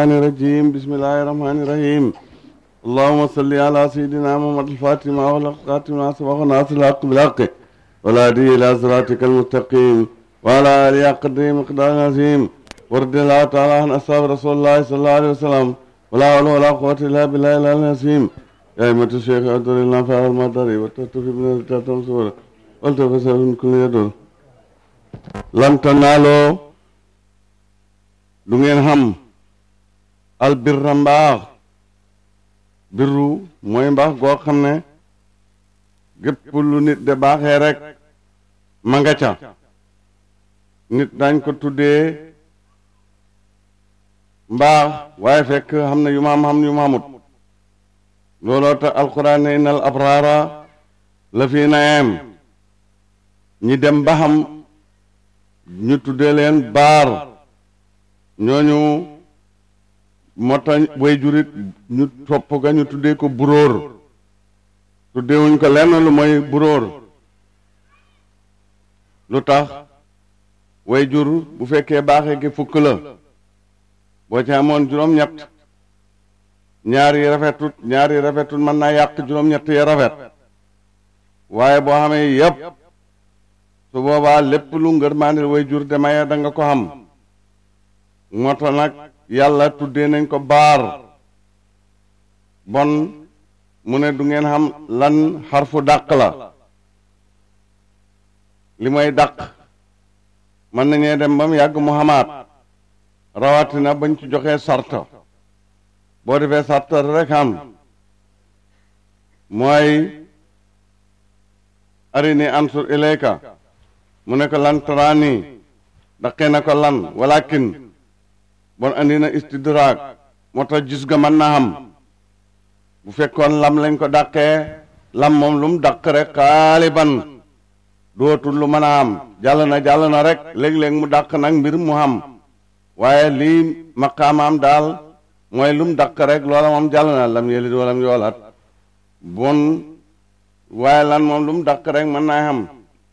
الرحمن الرجيم بسم الله الرحمن الرحيم اللهم صل على سيدنا محمد الفاتح ما أغلق خاتم ما سبق ناصر الحق بالحق والهادي إلى صراطك المستقيم وعلى آله قدر مقدار عظيم ورد الله تعالى عن أصحاب رسول الله صلى الله عليه وسلم ولا حول ولا قوة إلا بالله العلي العظيم يا أئمة الشيخ أدر الله فعل المطر وتتفي من التاتم سورة والتفسر من كل يدور لن تنالوا du ngeen xam albirra mbaax birru mooy mbaax goo xam ne gépp lu nit de baaxee rek ma nga ca nit dañ ko tuddee mbaax waaye fekk xam ne yu ma am xam yu ma amut looloo tax alquran ne innal abraara la fi naem ñi dem ba xam ñu tuddee leen baar ñooñu moo tax way jurit ñu topp ga ñu tuddee ko buróor tuddeewuñ ko lenn lu mooy buróor lu tax way jur bu fekkee baaxee gi fukk la boo ci amoon juróom-ñett ñaar yi rafetut ñaar yi rafetut mën naa yàq juróom-ñett yi rafet waaye boo xamee yépp su boobaa lépp lu ngërmaandil way jur de maye da nga ko xam moo tax nag yàlla tuddee nañ ko baar bon mu ne du ngeen xam lan xarfu dàq la li mooy dàq mën nañee dem ba mu yàgg mu xamaat rawatina bañ ci joxee sarta boo defee sarta rek xam mooy arini ansur ilayka mu ne ko lan taraani daqee na ko lan walakin bon andi na istidraag moo tax gis ga mën na xam bu fekkoon lam lañ ko dàqee lam moom lu mu dàq rek xaaliban dootul lu mën a am jàll na jàll na rek léeg-léeg mu dàq nag mbir mu xam waaye lii maqaamaam daal mooy lu mu dàq rek loola moom jàll na lam yelit walam yoolaat bon waaye lan moom lu mu dàq rek mën naa xam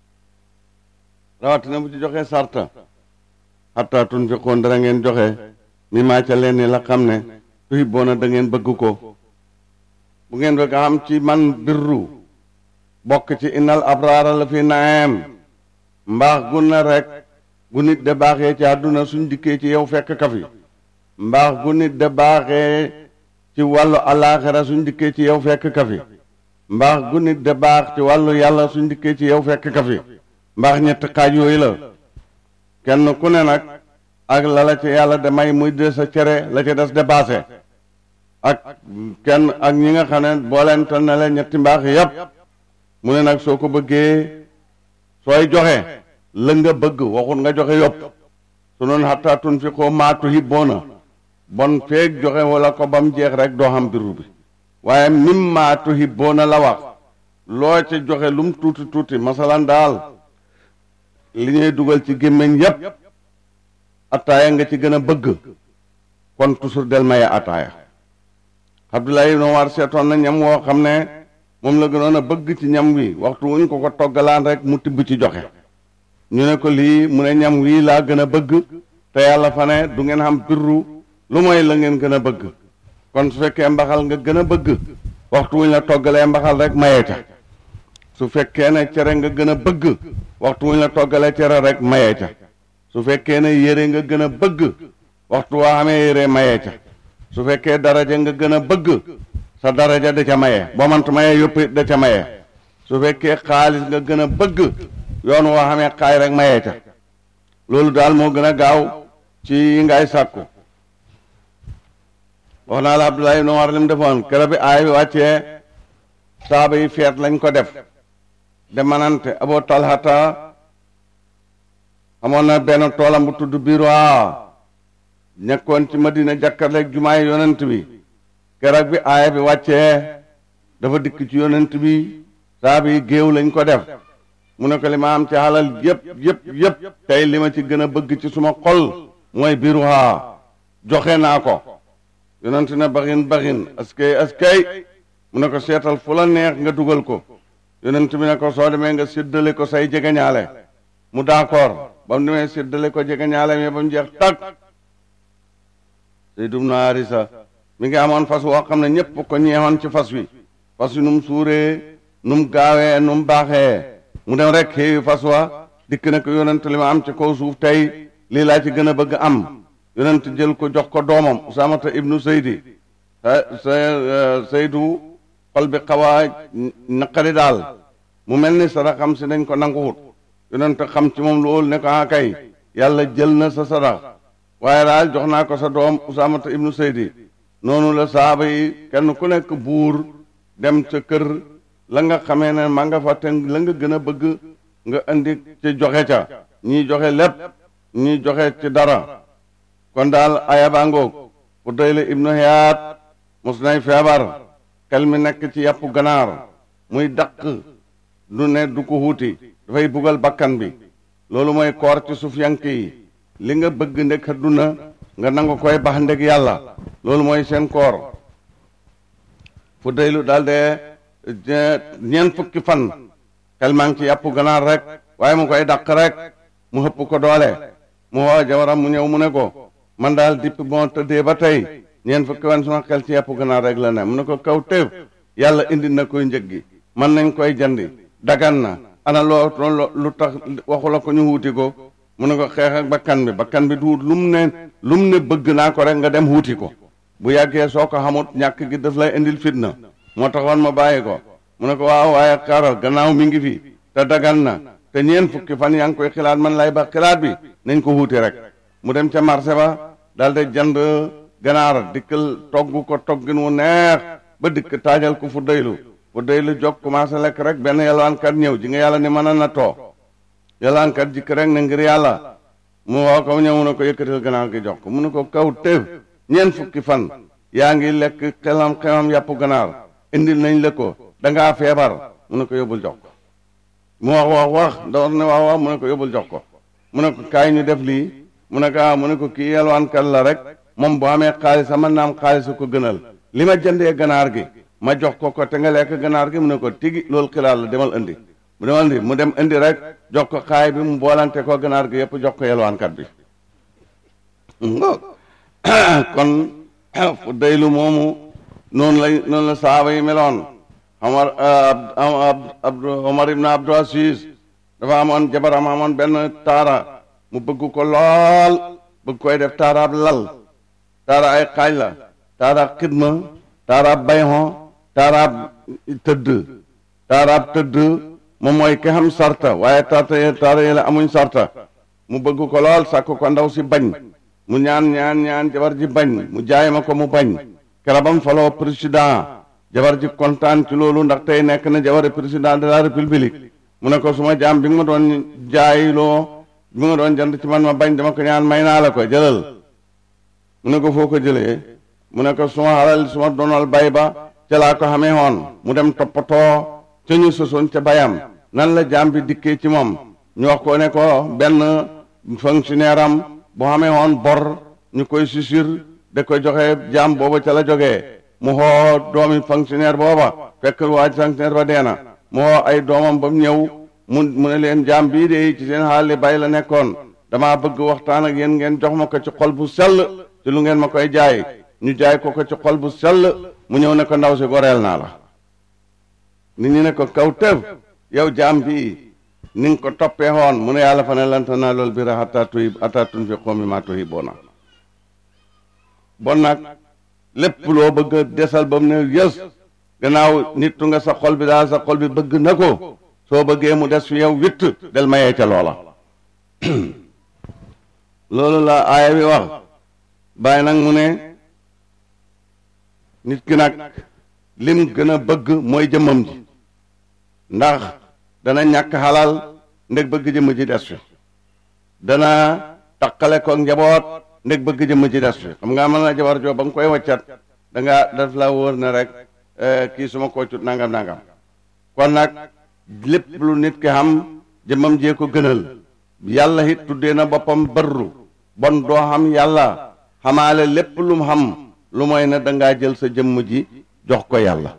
rawatina bu ci joxee sarta xatta tunfiqoon dara ngeen joxe mi maa ca leen ni la xam ne tuhibboona da ngeen bëgg ko bu ngeen bëgg xam ci man birru bokk ci innal abraara la fi naem mbaax gu na rek gu nit de baaxee ci àdduna suñ dikkee ci yow fekk ka fi mbaax gu nit de baaxee ci wàllu alaaxira suñ dikkee ci yow fekk ka fi mbaax gu nit de baax ci wàllu yàlla suñ dikkee ci yow fekk ka fi mbaax ñetti xaaj yooyu la kenn ku ne nag ak la la ci yàlla de may muy de sa cere la ci des de baase ak kenn ak ñi nga xam ne booleente na leen ñetti mbaax yépp mu ne nag soo ko bëggee sooy joxe la nga bëgg waxut nga joxe yopp su noonu xatta tunfiqoo maa tuhibboona bon feeg joxe wala ko ba mu jeex rek doo xam biru bi waaye mimmaa tuhibboona la wax loo ci joxe lum tuuti tuuti masalan daal li ñuy dugal ci gémmiñ yépp attaaya nga ci gën a bëgg kon toujours del maye attaaya Abdoulaye ibn Umar seetoon na ñam woo xam ne moom la gënoon a bëgg ci ñam wi waxtu wuñ ko ko toggalaan rek mu tibb ci joxe ñu ne ko lii mu ne ñam wii laa gën a bëgg te yàlla fa ne du ngeen xam birru lu mooy la ngeen gën a bëgg kon su fekkee mbaxal nga gën a bëgg waxtu wuñ la toggalee mbaxal rek maye ca su fekkee ne cere nga gën a bëgg waxtu wuñ la toggalee cere rek mayee ca su fekkee ne yére nga gën a bëgg waxtu waa xamee yére mayee ca su fekkee daraja nga gën a bëgg sa daraja da ca maye boo mant mayee yëpp da ca maye su fekkee xaalis nga gën a bëgg yoon woo xamee xaay rek mayee ca loolu daal moo gën a gaaw ci yi ngay sàkku wax naa la Abdoulaye ibn Umar lim defoon kere bi aay bi wàccee saaba yi feet lañ ko def de manante Abu Talhata amoon na benn toolam bu tudd Biroa nekkoon ci Madina jàkkarleeg jumaay yonent bi keroog bi aaya bi wàccee dafa dikk ci yonent bi saaba yi géew lañ ko def mu ne ko li ma am ci xalal yëpp yëpp yëpp tey li ma ci gën a bëgg ci suma xol mooy Biroa joxe naa ko yonent ne baxin baxin askay askay mu ne ko seetal fu la neex nga dugal ko yonent bi ne ko soo demee nga séddale ko say jegeñaale mu d'accord ba mu demee séddale ko jegeñaale mais ba mu jeex tag Zayd ibnu Haarisa mi ngi amoon fas woo xam ne ñépp ko ñeewoon ci fas wi fas wi nu mu suuree nu mu gaawee nu mu baaxee mu dem rek xëy fas wa dikk ne ko yonent li ma am ci kaw suuf tey lii laa ci gën a bëgg am yonent jël ko jox ko doomam Usaamata ibnu Zaydi sa Zaydu xol bi xaw a naqari daal mu mel ni sarax xam si dañ ko nanguwut yonent xam ci moom loolu ne ko ah kay yàlla jël na sa sarax waaye daal jox naa ko sa doom Usaamata ibnu Zaydi noonu la saaba yi kenn ku nekk buur dem ca kër la nga xamee ne maa nga fa te la nga gën a bëgg nga indi ci joxe ca ñii joxe lépp ñii joxe ci dara kon daal aya baa ngoog ku doy la ibnu Hiyaat mos nay feebar xel mi nekk ci yàpp ganaar muy daq du ne du ko wuuti dafay bugal bakkan bi loolu mooy koor ci suuf yank yi li nga bëgg ndek adduna nga nangu koy bax ndek yàlla loolu mooy seen koor fu daylu daal de ñeent fukki fan xel maa ngi ci yàpp ganaar rek waaye mu koy dàq rek mu xëpp ko doole mu woo jawaram mu ñëw mu ne ko man daal dipp moo tëddee ba tey ñeent fukki fan suma xel ci yàpp ganaar rek la ne mu ne ko kaw téef yàlla indi na koy njëg gi man nañ koy jandi dagan na ana loo lu tax waxu la ko ñu wuuti ko mu ne ko xeex ak bakkan bi bakkan bi duut lu mu ne lu mu ne bëgg naa ko rek nga dem wuuti ko bu yàggee soo ko xamut ñàkk gi daf lay indil fitna moo taxoon ma bàyyi ko mu ne ko waaw waaye xaaral gannaaw mi ngi fi te dagan na te ñeen fukki fan yaa ngi koy xilaat man lay ba xilaat bi nañ ko wuuti rek mu dem ca marché ba daal de jënd ganaar dikkal togg ko toggin wu neex ba dikk taajal ko fu daylu fu daylu jog commencé lekk rek benn yalwaankat ñëw ji nga yàlla ni mën a na too yalwaankat jikk rek ne ngir yàlla mu woo ko ñëw mu ne ko yëkkatil ganaar gi jox ko mu ne ko kaw téef ñeen fukki fan yaa ngi lekk xelam xelam yàpp ganaar indil nañ la ko dangaa feebar mu ne ko yóbbul jox ko mu wax wax wax door ne wax wax mu ne ko yóbbul jox ko mu ne ko kaay ñu def lii mu ne ko ah mu ne ko kii yelwaankat la rek moom bu amee xaalis sama naam xaalis ko gënal li ma jëndee ganaar gi ma jox ko ko te nga lekk ganaar gi mu ne ko tigi loolu xilaat la demal indi mu demal indi mu dem indi rek jox ko xaay bi mu boolante ko ganaar gi yëpp jox ko yelwaankat bi kon fu daylu moomu noonu la noonu la saaba yi meloon Omar Abd Omar ibn Abdul Aziz dafa amoon jabaram amoon benn taara mu bëgg ko lool bëgg koy def taaraab lal taara ay xaaj la taaraab xidma taaraab bayxon taaraab tëdd taaraab tëdd moom mooy ki xam sarta waaye taata taara yi la amuñ sarta mu bëgg ko lool sàkk ko ndaw si bañ mu ñaan ñaan ñaan jabar ji bañ mu jaay ma ko mu bañ kerabam faloo président jabar ji kontaan ci loolu ndax tey nekk na jabar président de la république mu ne ko suma jaam bi nga ma doon jaayloo bi nga doon jënd ci man ma bañ dama ko ñaan may naa la ko jëlal mu ne ko foo ko jëlee mu ne ko suma xalal suma donal bay ba ca laa ko xamee woon mu dem toppatoo ca ñu sosoon ca bayam nan la jaam bi dikkee ci moom ñu wax ko ne ko benn fonctionnaire am bu xamee woon bor ñu koy susir da koy joxe jaam booba ca la jógee mu xoo doomi fonctionnaire booba fekk waaj fonctionnaire ba dee na mu xoo ay doomam ba mu ñëw mu mu ne leen jaam bii de ci seen xaali bay la nekkoon damaa bëgg waxtaan ak yéen ngeen jox ma ko ci xol bu sell ci lu ngeen ma koy jaay ñu jaay ko ko ci xol bu sell mu ñëw ne ko ndaw si goreel naa la nit ñi ne ko kaw tëf yow jaam bii ni nga ko toppee woon mu ne yàlla fa ne lanta naa loolu bi ra hatta tuy hatta tunfiqu mimma tuhibbuuna bon nag lépp loo bëgg a desal ba mu ne yës gannaaw nittu nga sa xol bi daal sa xol bi bëgg na ko soo bëggee mu des fi yow witt del mayee ca loola loolu la aaya bi wax bàyyi nag mu ne nit ki nag lim gën a bëgg mooy jëmmam ji ndax dana ñàkk xalal ndeg bëgg jëmm ji des fi dana taqale ko njaboot ndeg bëgg jëmm ji des fi xam nga mën na jabar joo ba nga koy waccat da nga daf la wóor ne rek kii suma koocut nangam nangam kon nag lépp lu nit ki xam jëmmam jee ko gënal yàlla it tuddee na boppam barru bon doo xam yàlla xamaale lépp lu mu xam lu mooy ne dangaa jël sa jëmm ji jox ko yàlla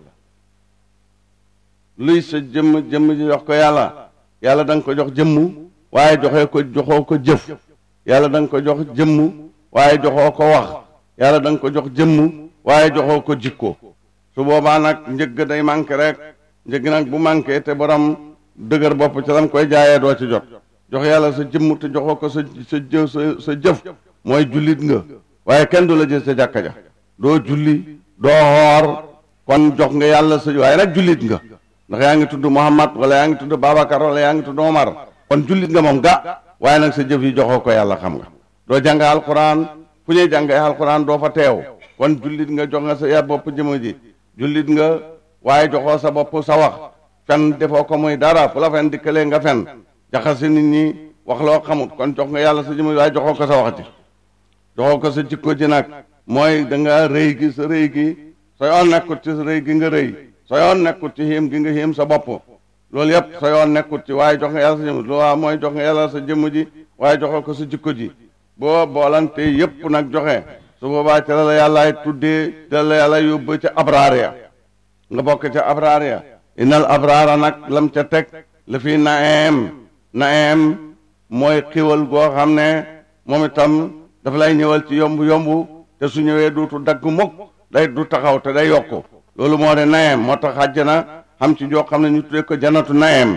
luy sa jëmm jëmm ji jox ko yàlla yàlla da nga ko jox jëmm waaye joxee ko joxoo ko jëf yàlla da nga ko jox jëmm waaye joxoo ko wax yàlla da nga ko jox jëmm waaye joxoo ko jikko su boobaa nag njëgg day manqué rek njëgg nag bu manqué te borom dëgër bopp ci lam koy jaayee doo ci jot jox yàlla sa jëmm te joxoo ko sa sa jë sa sa jëf mooy jullit nga waaye kenn du la jël sa jàkka ja doo julli doo xoor kon jox nga yàlla sa waaye nag jullit nga ndax yaa ngi tudd Muhammad wala yaa ngi tudd Babacar wala yaa ngi tudd Omar kon jullit nga moom ga waaye nag sa jëf yi joxoo ko yàlla xam nga doo jàng alquran fu ñuy jàngee alquran doo fa teew kon jullit nga jox nga sa ya bopp jëmm ji jullit nga waaye joxoo sa bopp sa wax fen defoo ko muy dara fu la fen dikkalee nga fen jaxase nit ñi wax loo xamut kon jox nga yàlla sa jëmm ji waaye joxoo ko sa wax ji joxoo ko sa jikko ji nag mooy da nga rëy gi sa rëy gi sa yoon nekkut ci sa rëy gi nga rëy sa yoon nekkut ci xiim gi nga xiim sa bopp loolu yëpp sa yoon nekkut ci waaye jox nga yàlla sa jëmm ji loolu mooy jox nga yàlla sa jëmm ji waaye joxoo ko sa jikko ji boo boolante yëpp nag joxe su boobaa ca la la yàllaay tuddee ca la yàlla yóbbu ca abraar ya nga bokk ca abraar ya inal abraara nag lam ca teg la fi naem naem mooy xiwal goo xam ne moom itam dafa lay ñëwal ci yomb yomb te su ñëwee duutu dagg mukk day du taxaw te day yokku loolu moo de naem moo tax àjjana xam ci joo xam ne ñu tuddee ko janatu naem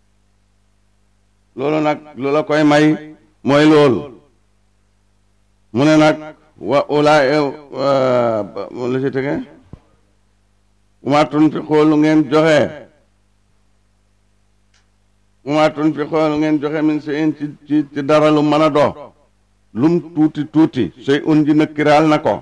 loolu nag lu la koy may mooy loolu mu ne nag wa ulaay lu ci tege uma tunfiqoo lu ngeen joxe uma tunfiqoo lu ngeen joxe min seen ci ci ci dara lu mën a do lum tuuti tuuti sey un ji nëkkiraal na ko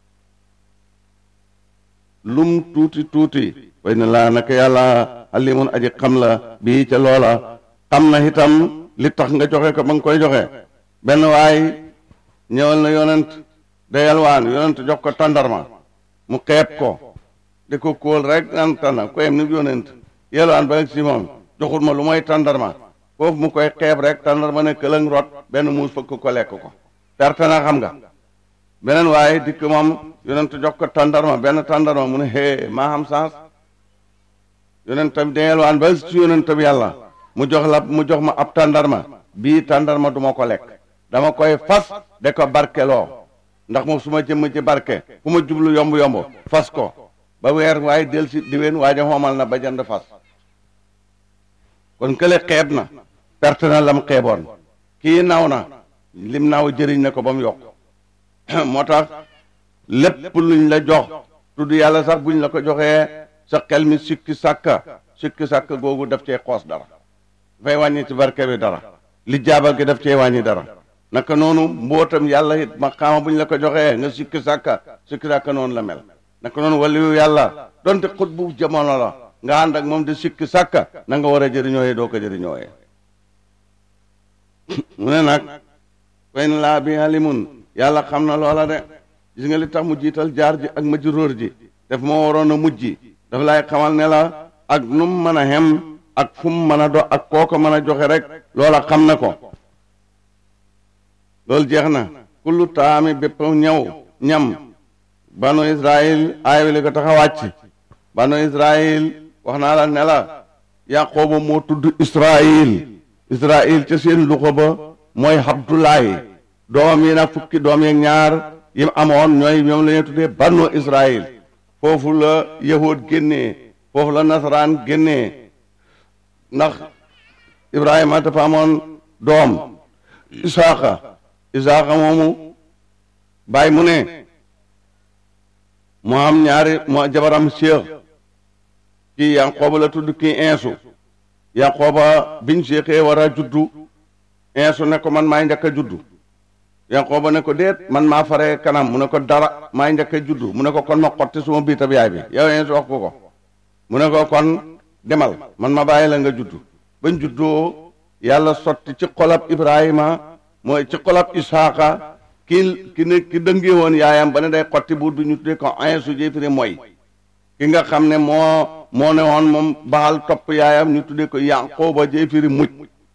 lum tuuti tuuti way na laa naka yàlla alimun aji xam la bii ca loola xam na itam li tax nga joxe ko ba nga koy joxe benn waay ñëwal na yonent da yalwaan yonent jox ko tàndarma mu xeeb ko di ko kóol rek naan tànna ko yem ni yonent yalwaan ba si moom joxul ma lu mooy tàndarma foofu mu koy xeeb rek tàndarma ne këlëng rot benn muus fëkk ko lekk ko perte na xam nga beneen waaye dikk moom yonent jox ko tàndarma benn tàndarma mu ne hee maa xam saas yonent bi da yalwaan ba si yonent bi yàlla mu jox la mu jox ma ab tàndarma bii tàndarma du ma ko lekk dama koy fas de ko barkeloo ndax moom su ma jëmm ci barke fu ma jublu yomb yomb fas ko ba weer waaye del si diwén waaja xoomal na ba jënd fas kon kële xeeb na perte na lam xeeboon kii naw na lim naaw jëriñ na ko ba mu yokk moo tax lépp luñ la jox tudd yàlla sax buñ la ko joxee sa xel mi sikki sàkka sikki sàkka googu daf cee xoos dara dafay wàññi ci barke bi dara li jaabal gi daf cee wàññi dara naka noonu mbootam yàlla it ma xaama bu ñu la ko joxee nga sikki sàkka sikki sàkka noonu la mel naka noonu waliyu yàlla donte xut bu jamono la nga ànd ak moom di sikki sàkka na nga war a jëriñooyee doo ko jëriñooyee mu ne nag fay na laa bi alimun yàlla xam na loola de gis nga li tax mu jiital jaar ji ak majruur ji daf moo waroon a mujj dafa lay xamal ne la ak nu mu mën a xem ak fu mu mën a do ak koo ko mën a joxe rek loola xam na ko loolu jeex na kullu taami bépp ñëw ñam banu israil aaya wi li ko tax a wàcc banu israil wax naa la ne la yaqooba moo tudd israil israil ca seen luxa ba mooy abdulaay doom yi nag fukki doom yeeg ñaar yi amoon ñooy ñoom la ñuy tuddee banu israil foofu la yahud génnee foofu la nasaraan génnee ndax ibrahima dafa amoon doom isaaqa isaaqa moomu bàyyi mu ne mu am ñaari mu jabaram séex kii yanqooba la tudd kii insu yanqooba biñ séexee war a juddu insu ne ko man maay njëkk a juddu yanqooba ne ko déet man maa faree kanam mu ne ko dara maay njëkk a juddu mu ne ko kon ma xotti suma biitab yaay bi yow insu wax ko ko mu ne ko kon demal man ma bàyyi la nga juddu bañ juddoo yàlla sotti ci xolab ibrahima mooy ci xolab isaaqa ki ki ne ki dëngee woon yaayam ba ne day xotti buur bi ñu tuddee ko insu jéefiri mooy ki nga xam ne moo moo ne woon moom baal topp yaayam ñu tuddee ko yanqooba jéefiri muj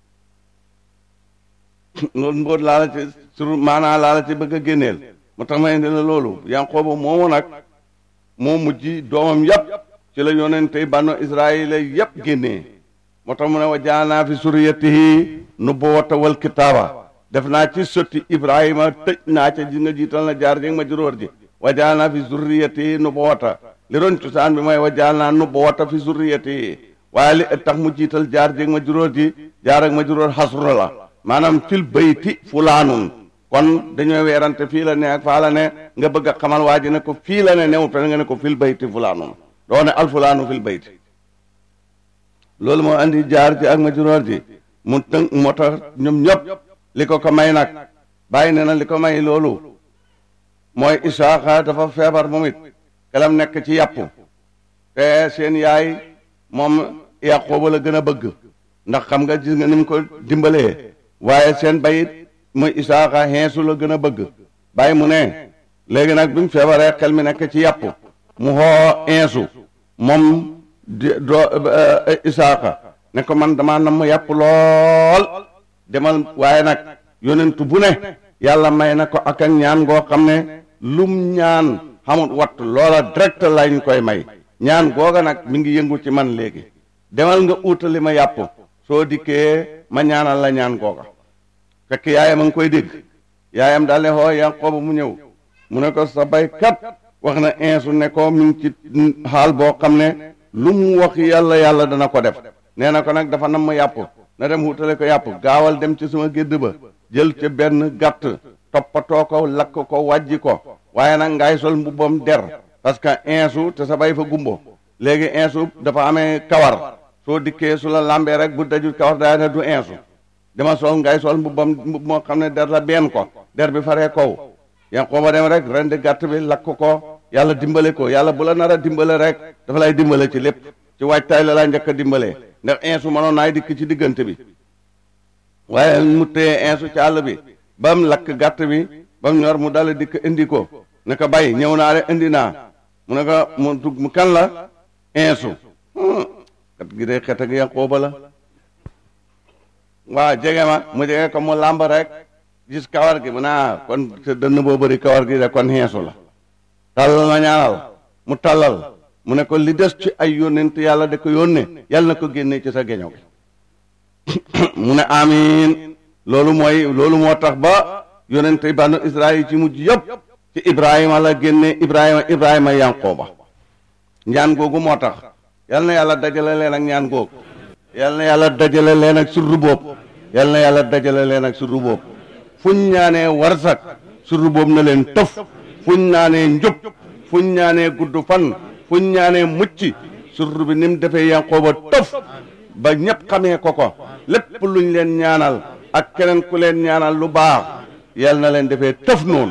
loolu mboot laa la ci sur maanaa laa la ci bëgg a génneel moo tax ma indi la loolu yanqooba moomu nag moo mujj doomam yépp ci la yonente banu israila yépp génnee moo tax mu ne wa jaanaa fi suriyatihi nubuwata wal kitaaba def naa ci sotti ibrahima tëj naa ca ji nga jiital na jaar ji ma juróor ji wa jaal naa fi zurriyati nubuwata li doon cosaan bi mooy wa jaal naa nubuwata fi zurriyati waaye li tax mu jiital jaar ji ma juróor ji jaar ak ma juróor xasru la maanaam fil bayti fulaanun kon dañoo weerante fii la ne ak faa la ne nga bëgg a xamal waa ji ne ko fii la ne new te nga ne ko fil bayti fulaanun doo ne al fulaanu fil bayti loolu moo andi jaar ji ak ma juróor ji mu tënk moo tax ñoom ñëpp li ko ko may nag bàyyi ne na li ko may loolu mooy Isaaxa dafa feebar moom it kelam nekk ci yàpp te seen yaay moom Yaqooba la gën a bëgg ndax xam nga gis nga ni mu ko dimbalee waaye seen bayit muy Isaaxa xeesu la gën a bëgg bàyyi mu ne léegi nag bi mu feebaree xel mi nekk ci yàpp mu xoo insu moom di doo Isaaxa ne ko man damaa nam ma yàpp lool demal waaye nag yonentu bu ne yàlla may na ko ak ak ñaan ngoo xam ne lum ñaan xamut watt loola direct lañ koy may ñaan googa nag mi ngi yëngu ci man léegi demal nga uutali ma yàpp soo dikkee ma ñaanal la ñaan googa fekk yaayam a ngi koy dégg yaayam daal ne xoo Yanqooba mu ñëw mu ne ko sa baykat wax na insu ne ko mi ngi ci xaal boo xam ne lu mu wax yàlla yàlla dana ko def nee na ko nag dafa nam ma yàpp na dem wutale ko yàpp gaawal dem ci sama gédd ba jël ca benn gàtt toppatoo ko lakk ko wàjji ko waaye nag ngay sol mbubbam der parce que insu te sa bay fa gumbo léegi insu dafa amee kawar soo dikkee su la lambee rek bu dajul kawar daa ne du insu dama sol ngay sol mbubbam mbub moo xam ne der la benn ko der bi faree kaw yan xooba dem rek ren di gàtt bi lakk ko yàlla dimbale ko yàlla bu la nar a dimbale rek dafa lay dimbale ci lépp ci waajtaay la laa njëkk a dimbalee ndax insu mënoon naay dikk ci diggante bi waaye mu téye insu ci àll bi ba mu lakk gàtt bi ba mu ñor mu dal dikk indi ko ne ko bay ñëw naa de indi naa mu ne ko mu dugg mu kan la insu kat gi de xet ak Yanqooba la waaw jege ma mu jege ko mu làmb rek gis kawar gi mu naa kon te dënn boo bëri kawar gi de kon insu la tàllal ma ñaanal mu tàllal mu ne ko li des ci ay yónnent yàlla de ko yónne yàlla na ko génne ci sa geño gi mu ne amiin loolu mooy loolu moo tax ba yónnente banu Israël ci mujj yëpp ci Ibrahima la génne Ibrahima Ibrahima Yanqooba ñaan googu moo tax yal na yàlla dajale leen ak ñaan googu yal na yàlla dajale leen ak surru boobu yal na yàlla dajale leen ak surru boobu fuñ ñaanee warsak surru boobu na leen tëf fuñ ñaanee njub fuñ ñaanee gudd fan fuñ ñaanee mucc surru bi ni mu defee Yanqooba tëf ba ñëpp xamee ko ko lépp luñ leen ñaanal ak keneen ku leen ñaanal lu baax yal na leen defee tëf noonu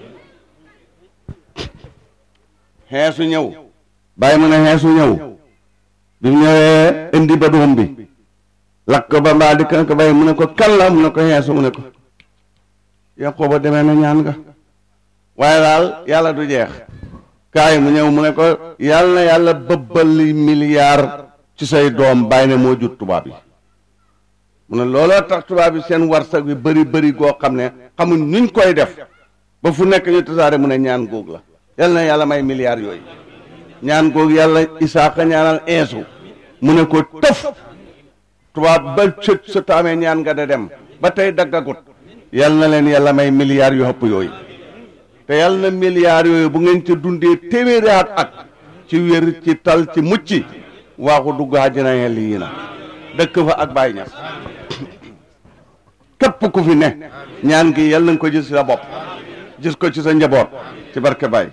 xeesu ñëw bàyyi mu ne xeesu ñëw bi mu ñëwee indi ba doom bi lakk ba mbaa di kan ko bàyyi mu ne ko kan la mu ne ko xeesu mu ne ko Yanqooba demee na ñaan nga waaye daal yàlla du jeex kaay mu ñëw mu ne ko yàlla na yàlla bëbbali milliard ci say doom bàyyi ne moo jur tubaab yi mu ne looloo tax tubaab yi seen warsak bi bëri bëri goo xam ne xamuñ nuñ koy def ba fu nekk ñu tasaare mu ne ñaan góog la yal na yàlla may milliards yooyu ñaan góog yàlla isaaka ñaanal insu mu ne ko tëf tubaab ba sët sa taamee ñaan nga de dem ba tey daggagut yal na leen yàlla may milliards yu ëpp yooyu te yal na milliards yooyu bu ngeen ca dundee téeméeri at ak ci wér ci tal ci mucc waaxu dugg àjjana yàlla yi na dëkk fa ak Baay Ñas képp ku fi ne ñaan gi yal na nga ko gis sa bopp gis ko ci sa njaboot ci barke Baay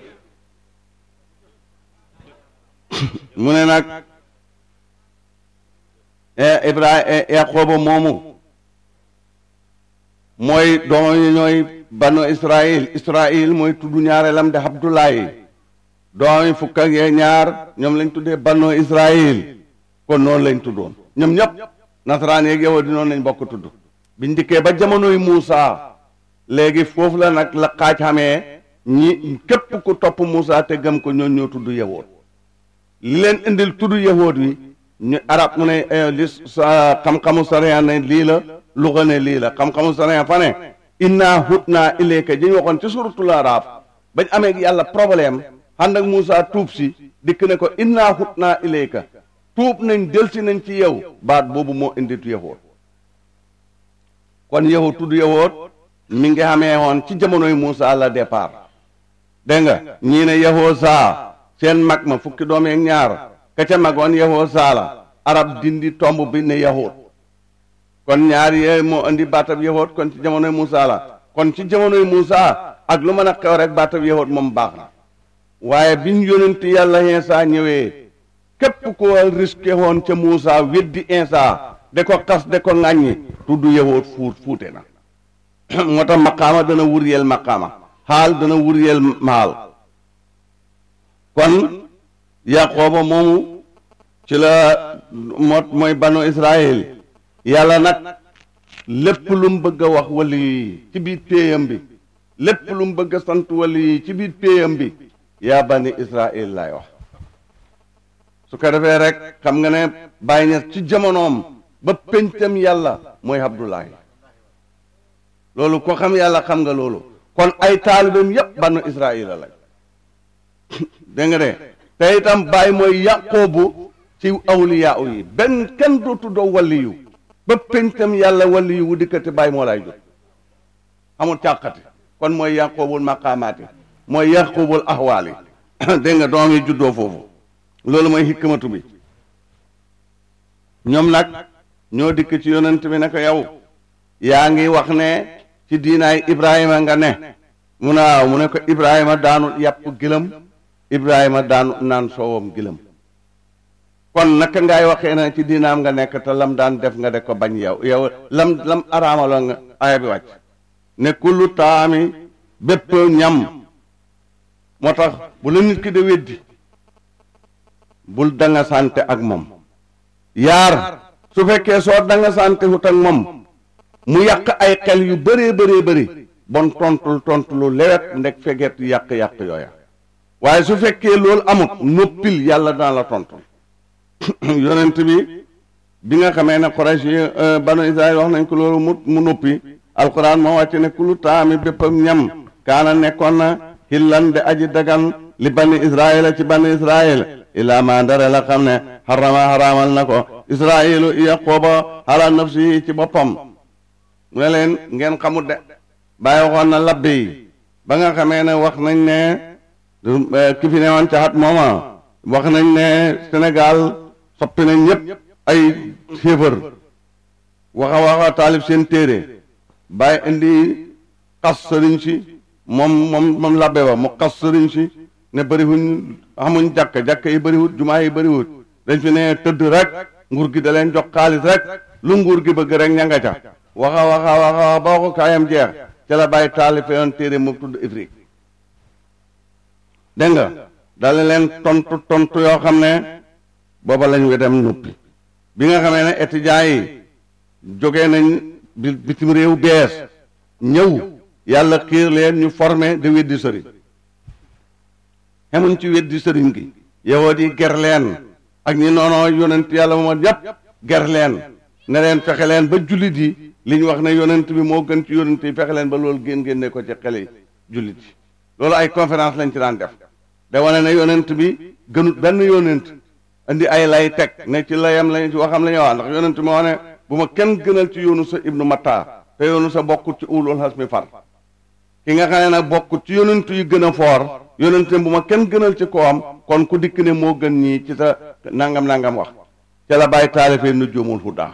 mu ne nag Ibrahima Yaqooba moomu mooy doom yi ñooy banu Israël Israël mooy tudd ñaareelam de Abdoulaye doom yi fukk ak ñaar ñoom lañ tuddee banu Israël kon noonu lañ tuddoon ñoom ñëpp nasaraan yeeg yow di noonu lañ bokk tudd biñ dikkee ba jamonoy Muusa léegi foofu la nag la xaaj xamee ñi képp ku topp Muusa te gëm ko ñoon ñoo tudd yahood li leen indil tudd yahood wi ñu arab mu ne li xam-xamu sariya ne lii la luga ne lii la xam-xamu sariya fa ne inna hutna ilayka ji ñu waxoon ci suratul arab bañ amee yàlla problème ànd ak Muusa tuub si dikk ne ko inna hutna ilayka tuub nañ delsi nañ ci yow baat boobu moo inditu yahood kon yahud tudd yahud mi ngi xamee woon ci jamonoy Muusa la départ dégg nga ñii ne Yahosa seen mag ma fukki doom yeeg ñaar ka ca magoon Yahosa la arab dindi tomb bi ne yahud kon ñaar yee moo indi baatab yahud kon ci jamonoy Muusa la kon ci jamonoy Muusa ak lu mën a xew rek baatab yahud moom baax na waaye biñ yónenti yàlla Iisaa ñëwee képp ko risqué woon ca Muusa weddi Iisaa de ko xas de ko ŋàññi tudd yahud fuut fuute na moo tax maqaama dana wuryeel maqaama xaal dana wuryeel maal kon yaqooba moomu ci la mot mooy banu israel yàlla nag lépp lu mu bëgg a wax wali yi ci biir péeyam bi lépp lu mu bëgg a sant wali yi ci biir péeyam bi yaa bani israel laay wax su ko defee rek xam nga ne bàyyi na ci jamonoom ba péncam yàlla mooy abdullahi loolu ko xam yàlla xam nga loolu kon ay taalibeem yépp banu israila lañ dégg nga de te itam bàyyi mooy yàqoobu ci awliyaa yi benn kenn doo tuddoo waliyu ba péncam yàlla waliyu wu dikkati bàyyi moo lay jot amul càqati kon mooy yàqoobul maqaamaati mooy yàqoobul ahwaali dégg nga doom yi juddoo foofu loolu mooy hikmatu bi ñoom nag ñoo dikk ci yonent bi ne ko yow yaa ngi wax ne ci diinaay Ibrahima nga ne mu ne waaw mu ne ko Ibrahima daanu yàpp gëlëm Ibrahima daanu naan soowam gëlëm kon naka ngay waxee na ci diinaam nga nekk te lam daan def nga de ko bañ yow yow lam lam araamalo nga aya bi wàcc ne kullu taami bépp ñam moo tax bu la nit ki de weddi bul danga sante ak moom yaar su fekkee soo danga sante hut ak moom mu yàq ay xel yu bëree bëree bëri bon tontul tontu lu lewet ndek feget yàq-yàq yooya waaye su fekkee loolu amut noppil yàlla dana la tontu yonent bi bi nga xamee ne Quraysh yi banu Israël wax nañ ko loolu mu mu noppi alquran moo wàcc ne kulu taami béppam ñam kaana nekkoon na xillan de aji dagan li bani Israël ci bani Israël ilaa ma ndare la xam ne xarama xaraamal na ko Israëlu yaqooba ala nafsi ci boppam mu ne leen ngeen xamut de bàyyi waxoon na labbe yi ba nga xamee ne wax nañ ne ki fi ne woon ca xat mooma wax nañ ne Sénégal soppi nañ ñëpp ay xéefar waxa waxa taalib seen téere bàyyi indi xas sëriñ si moom moom moom labbe ba mu xas sëriñ si ne bëriwuñ xamuñ jàkk jàkk yi bëriwut jumaa yi bëriwut dañ fi ne tëdd rek nguur gi da leen jox xaalis rek lu nguur gi bëgg rek ña nga ca waxa waxa waxa ba ko kaayam jeex ca la bàyyi taalife yoon téere mu tudd ifrik dégg nga dale leen tontu tontu yoo xam ne booba lañ wedem noppi bi nga xamee ne étudiants yi jógee nañ bi bitim réew bees ñëw yàlla xiir leen ñu formé de weddi sëriñ xemuñ ci weddi sëriñ gi yahood yi ger leen ak ñi noonoo yonent yàlla moom yépp ger leen ne leen fexe leen ba jullit yi li ñu wax ne yonent bi moo gën ci yonent yi fexe leen ba loolu génn génne ko ci xele jullit yi loolu ay conférence lañ ci daan def da wane ne yonent bi gënut benn yonent indi ay lay teg ne ci layam lañ ci waxam la ñu wax ndax yonent moo ne bu ma kenn gënal ci yoonu sa ibnu matta te yoonu sa bokkut ci ulul hasmi far ki nga xam ne nag bokkut ci yonent yu gën a foor yonent bu ma kenn gënal ci kawam kon ku dikk ne moo gën ñii ci sa nangam nangam wax ca la bàyyi taalifee nu joomul hudaa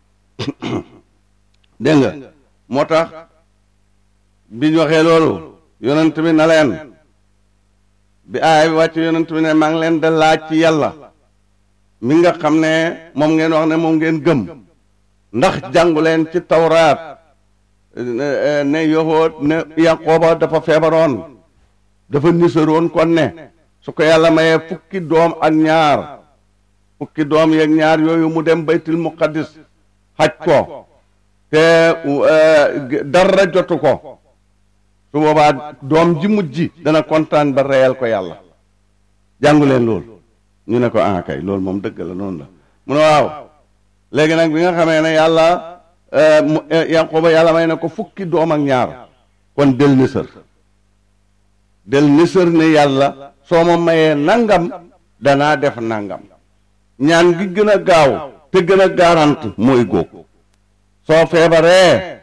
dégg nga moo tax bi ñu waxee loolu yonent bi na leen bi aaya bi wàcc yonent bi ne maa ngi leen da laaj ci yàlla mi nga xam ne moom ngeen wax ne moom ngeen gëm ndax jàngu leen ci tawraat ne yoxoot ne yaqooba dafa feebaroon dafa nisaroon kon ne su ko yàlla mayee fukki doom ak ñaar fukki doom yeeg ñaar yooyu mu dem baytul muqaddis xaj ko te dara jotu ko su boobaa doom ji mujj dana kontaan ba reyal ko yàlla jàngu leen loolu ñu ne ko ah kay loolu moom dëgg la noonu la mu ne waaw léegi nag bi nga xamee ne yàlla Yanqooba yàlla may na ko fukki doom ak ñaar kon del nisër del nisër ne yàlla soo ma mayee nangam danaa def nangam ñaan gi gën a gaaw te gën a garant mooy góog soo feebaree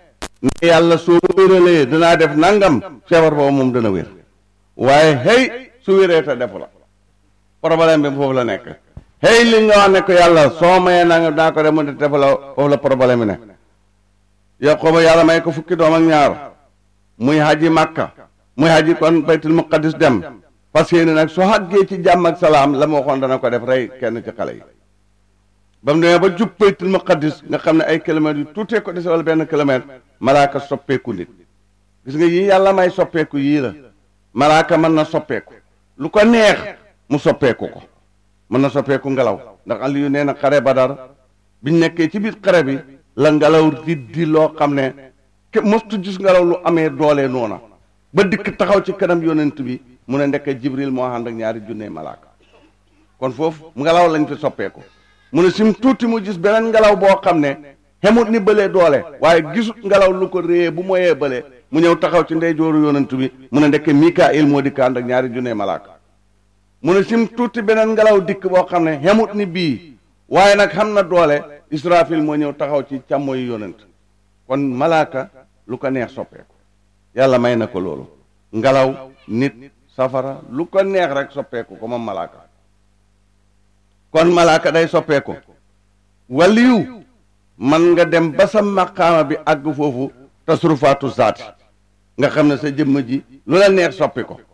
ne yàlla soo ma wéralee danaa def nangam feebar boobu moom dana wér waaye hey su wéree te defu la problème bi foofu la nekk hey li nga wax ne ko yàlla soo mayee nangam daa ko def mu defu la foofu la problème bi nekk Yaquba yàlla may ko fukki doom ak ñaar muy haji Makka muy haji kon baytul muqaddis dem parce que nag soo àggee ci jàmm ak salaam la ma waxoon dana ko def rey kenn ci xale yi ba mu demee ba jub baytul muqaddis nga xam ne ay kilomètres yu tuutee ko dese wala benn kilomètre malaaka soppeeku nit gis nga yii yàlla may soppeeku yii la malaaka mën na soppeeku lu ko neex mu soppeeku ko mën na soppeeku ngelaw ndax Aliyu nee na xare Badar biñ nekkee ci biir xare bi la ngelaw riddi loo xam ne ke mostu gis ngelaw lu amee doole noona ba dikk taxaw ci kanam yonent bi mu ne ndekk Jibril moo ànd ak ñaari junne malaaka kon foofu ngelaw lañ fi soppeeku mu ne sim tuuti mu gis beneen ngelaw boo xam ne xemut ni bëlee doole waaye gisut ngelaw lu ko réyee bu moyee bëlee mu ñëw taxaw ci ndeyjooru yonent bi mu ne ndekk Mikaayil moo dikk ànd ak ñaari junne malaaka mu ne sim tuuti beneen ngelaw dikk boo xam ne xemut ni bii waaye nag xam na doole Israfil moo ñëw taxaw ci càmmoyu yonent kon malaaka lu ko neex soppeeku yàlla may na ko loolu ngelaw nit safara lu ko neex rek soppeeku ko moom malaaka kon malaaka day soppeeku waliyu man nga dem ba sa maqaama bi àgg foofu tasrufaatu zaati nga xam ne sa jëmm ji lu la neex soppi ko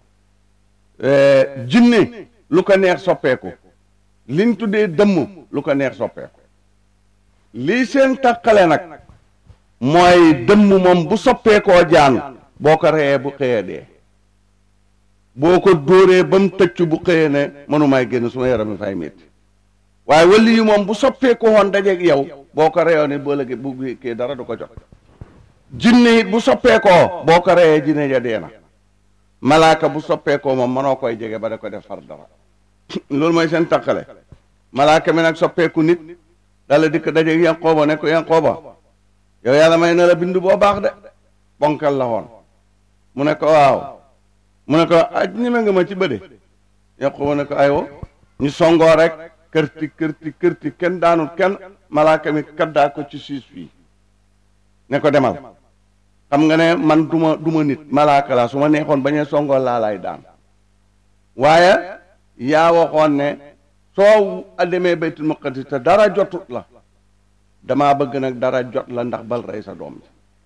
jinne lu ko neex soppeeku liñ tuddee dëmm lu ko neex soppeeku lii seen tàqale nag mooy dëmm moom bu soppeekoo jaan boo ko reyee bu xëyee dee boo ko dóoree ba mu tëcc bu xëyee ne mënumaay génn suma yaram mi fay métti waaye wali yu moom bu soppeekoo woon dajeeg yow boo ko reyoo ne boo lëgee bu kii dara du ko jot jinne it bu soppeekoo boo ko reyee jinne ja dee na malaaka bu soppeekoo moom mënoo koy jege ba da ko def far dara loolu mooy seen tàqale malaaka mi nag soppeeku nit dala dikk dajeeg Yanqooba ne ko Yanqooba yow yàlla may na la bind boo baax de bonkal la woon mu ne ko waaw mu ne ko aj ñeme nga ma ci bëde Yanqooba ne ko aywo ñu songoo rek kërti kërti kërti kenn daanul kenn malaaka mi kaddaa ko ci siis fii ne ko demal xam nga ne man duma duma nit malaaka la su ma neexoon bañee songoo laa lay daan waaye yaa waxoon ne soo demee baytul muqaddis te dara jotut la damaa bëgg nag dara jot la ndax bal rey sa doom ji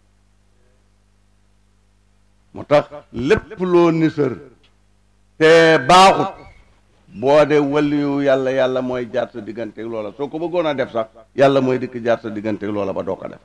moo tax lépp loo nisër te baaxut boo de waliyu yàlla yàlla mooy jaar sa digganteeg loola soo ko bëggoon a def sax yàlla mooy dikk jaar sa digganteeg loola ba doo ko def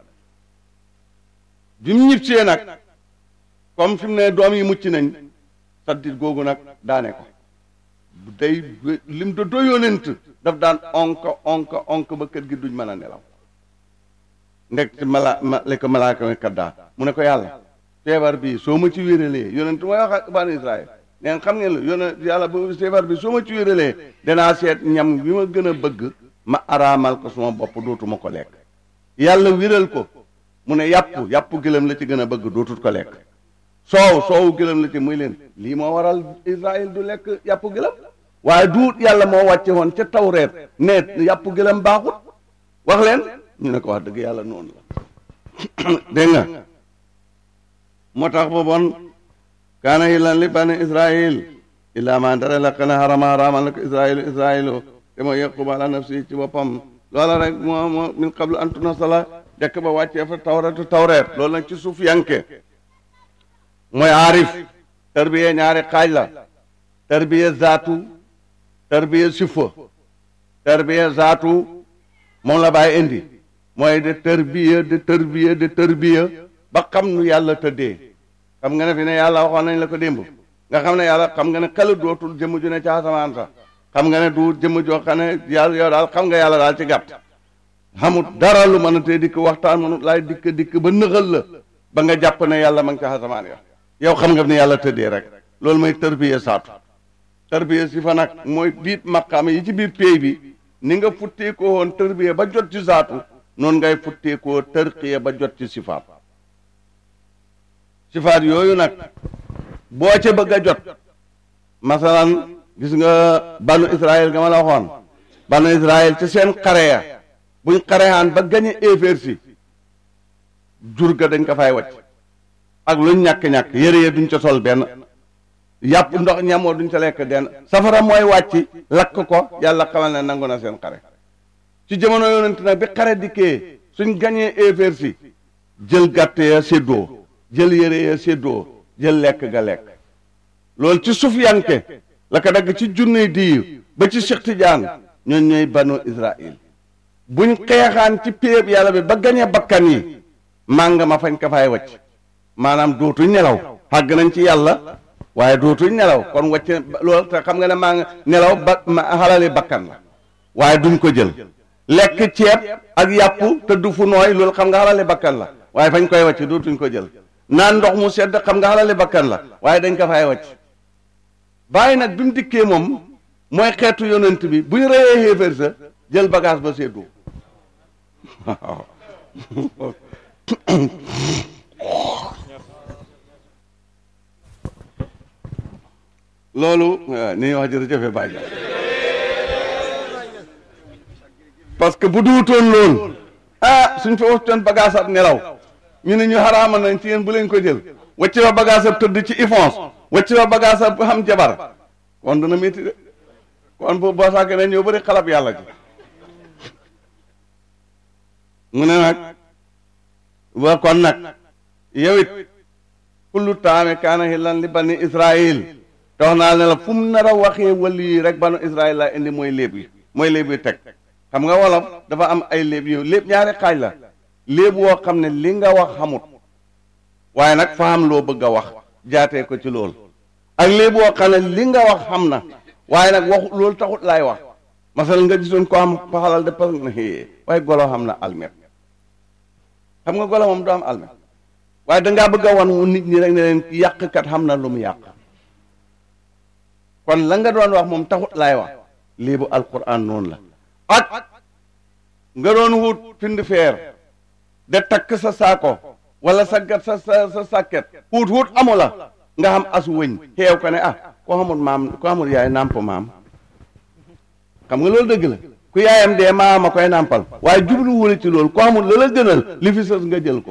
bi mu ñibbisee nag comme fi mu ne doom yi mucc nañ saddit googu nag daane ko day lim da doyonent daf daan onk onk onk ba kër gi duñ mën a nelaw ndek ci mala ma li ko malaaka mi kaddaa mu ne ko yàlla feebar bi soo ma ci wéralee yonent mooy wax ak bani Israël neen xam ngeen la yonent yàlla bu feebar bi soo ma ci wéralee danaa seet ñam bi ma gën a bëgg ma araamal ko suma bopp dootuma ko lekk yàlla wéral ko mu ne yàpp yàpp gëlëm la ci gën a bëgg dootut ko lekk soow soowu gëlëm la ci muy leen lii moo waral Israël du lekk yàpp gëlëm waaye duut yàlla moo wàcce woon ca tawreet ne yàpp gëlëm baaxut wax leen ñu ne ko wax dëgg yàlla noonu la dégg nga moo tax ba bon kaana hillan li bani israil illa ma dara la kana harama haramal na ko israilu israilu te mooy yaqub ala nafsi ci boppam loola rek moo moo min qablu an tunasala dekk ba wàccee fa tawreetu tawreet loolu nag ci suuf yanke mooy aarif tarbiya ñaari xaaj la tarbiya zaatu tarbiya sifa tarbiya zaatu moom la bàyyi indi mooy de tarbiya de tarbiya de tarbiya ba xam nu yàlla tëddee xam nga ne fi ne yàlla waxoon nañ la ko démb nga xam ne yàlla xam nga ne xel dootul jëmm ju ne ca asamaan sax xam nga ne du jëmm joo xam ne yàlla yow daal xam nga yàlla daal ci gàtt xamut dara lu mën a tee dikk waxtaan mënut laay dikk dikk ba nëxal la ba nga jàpp ne yàlla ma ngi ca asamaan ya yow xam nga ne yàlla tëddee rek loolu mooy tarbiya saatu tarbiya si fa nag mooy biit maqaama yi ci biir péey bi ni nga futteekoo woon tarbiya ba jot ci saatu noonu ngay futteekoo tarqiya ba jot ci sifaat sifaat yooyu nag boo ca bëgg a jot masalan gis nga banu Israël nga ma la waxoon banu Israël ci seen xare ya buñ xarehaan ba gañe éeféer si jur ga dañ ko fay wacc ak luñ ñàkk-ñàkk yére ya duñ ca sol benn yàpp ndox ñamoo duñ ca lekk denn safara mooy wàcc lakk ko yàlla xamal ne nangu na seen xare ci jamono yonent nag bi xare dikkee suñ gañee éeféer si jël gàtt ya séddoo jël yére ya séddoo jël lekk ga lekk loolu ci sufiyanke la ko dagg ci junne diir ba ci Cheikh Tidiane ñooñ ñooy banu Israël buñ xeexaan ci péeb yàlla bi ba gañee bakkan yi màng ma fañ ko fay wacc maanaam dootuñ nelaw xàgg nañ ci yàlla waaye dootuñ nelaw kon wacc loolu te xam nga ne maa nga nelaw ba xalali bakkan la waaye duñ ko jël lekk ceeb ak yàpp te du fu nooy loolu xam nga xalali bakkan la waaye fañ koy wacc dootuñ ko jël naan ndox mu sedd xam nga xalali bakkan la waaye dañ ko fay wacc bàyyi nag bi mu dikkee moom mooy xeetu yonent bi bu ñu reyee xéeféer sa jël bagage ba seddu waaw loolu ni wax jërëjëfe bàyyi parce que bu duutoon loolu ah suñ fa waxtoon bagage ab nelaw ñu ne ñu xaraama nañ ci yéen bu leen ko jël wacc fa bagage ab tëdd ci ifons wacc fa bagage ab xam jabar kon dana métti de kon bu boo saake ne ñëw bëri xalab yàlla ji mu ne nag wa kon nag yow it kullu taame kaana hillan li bani israil te wax naa ne la fu mu nar a waxee wali yi rek banu israil laa indi mooy léeb yi mooy léeb yi teg xam nga wolof dafa am ay léeb yu léeb ñaari xaaj la léeb woo xam ne li nga wax xamut waaye nag fa am loo bëgg a wax jaatee ko ci loolu ak léeb woo xam ne li nga wax xam na waaye nag waxu loolu taxut laay wax masal nga gisoon ko am paxalal de parce que waaye golo xam na almet xam nga golo moom du am almet waaye dangaa bëgg a wan nit ñi rek ne leen yàqkat xam na lu mu yàq kon la nga doon wax moom taxut laay wax léebu alquran noonu la ak nga doon wut pind feer de takk sa saako wala sa gat sa sa sa sàkket wut wut amu la nga xam as wëñ xeew ko ne ah ko xamul maam ko xamul yaay nàmp maam xam nga loolu dëgg la ku yaayam dee maam a koy nàmpal waaye jublu wule ci loolu ko xamul la la gënal li fi sës nga jël ko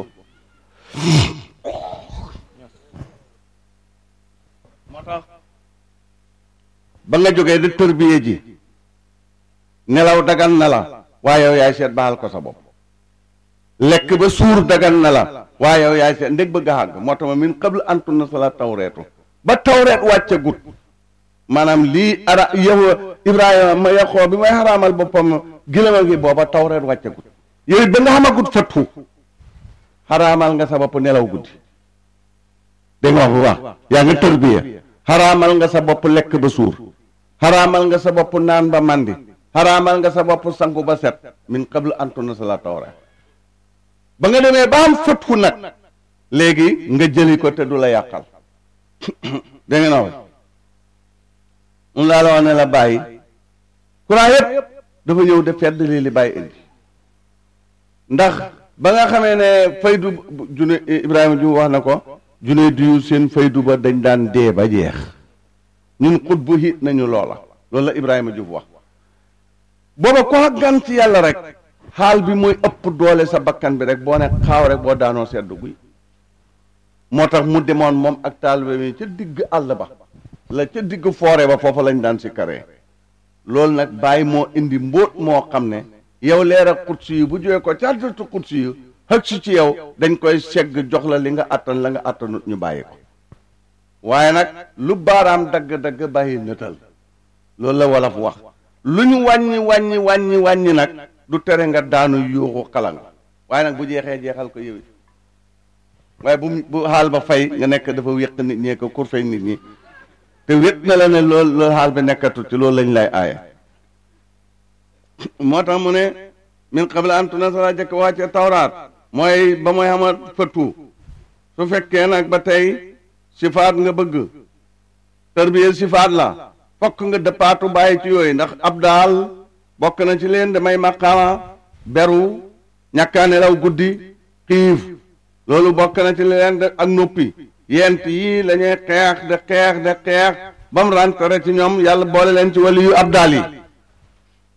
moo tax ba nga jógee di tërbiye ji nelaw dagan na la waaye yow yaay seet baal ko sa bopp lekk ba suur dagan na la waaye yow yaay seet ndég bëgg a xàgg moo tax ma min qabl antu na sala tawreetu ba tawreet wàcce gut maanaam lii ara yow ibrahima ma yaxoo bi may xaraamal boppam gilama gi booba tawreet wàcce gut yow it ba nga xama gut fattu xaraamal nga sa bopp nelaw guddi dégg nga wax bu baax yaa nga tërbiya xaraamal nga sa bopp lekk ba suur xaraamal nga sa bopp naan ba mandi xaraamal nga sa bopp sangu ba set min qabl antu na sala tawreet ba nga demee ba am fattu nag léegi nga jëli ko te du la yàqal dégg nga na mun laa la wax ne la bàyyi courant yépp dafa ñëw de fedd lii li bàyyi indi ndax ba nga xamee ne faydu june Ibrahima ju wax na ko june diyu seen faydu ba dañ daan dee ba jeex ñun xut bu hiit nañu loola loolu la Ibrahima Diouf wax booba ko gan ci yàlla rek xaal bi mooy ëpp doole sa bakkan bi rek boo ne xaaw rek boo daanoo seddu guy moo tax mu demoon moom ak taalibe mi ca digg àll ba la ca digg foore ba foofa lañ daan si karee loolu nag bàyyi moo indi mbóot moo xam ne yow leer ak xutsi yu bu jógee ko ca àddatu xutsi yu xëg si ci yow dañ koy segg jox la li nga attan la nga attanut ñu bàyyi ko waaye nag lu baaraam dagg-dagg bàyyi nëtal loolu la wolof wax lu ñu wàññi wàññi wàññi wàññi nag du tere nga daanu yuuxu xalang waaye nag bu jeexee jeexal ko yëwi waaye bu bu xaal ba fay nga nekk dafa wéq nit ñee ko kur fay nit ñi te wét na la ne loolu loolu xaal bi nekkatu ci loolu lañ lay aaye moo tax mu ne min qabla an tunazala jëkk wàcce tawraat mooy ba mooy xama fëttu su fekkee nag ba tey sifaat nga bëgg tarbiyel sifaat la fokk nga dëppaatu bàyyi ci yooyu ndax ab daal bokk na ci leen damay maqaama beru ñàkkaa nelaw guddi xiif loolu bokk na ci leen ak noppi yent yii la ñuy xeex de xeex de xeex ba mu rentré ci ñoom yàlla boole leen ci wali yu ab daal yi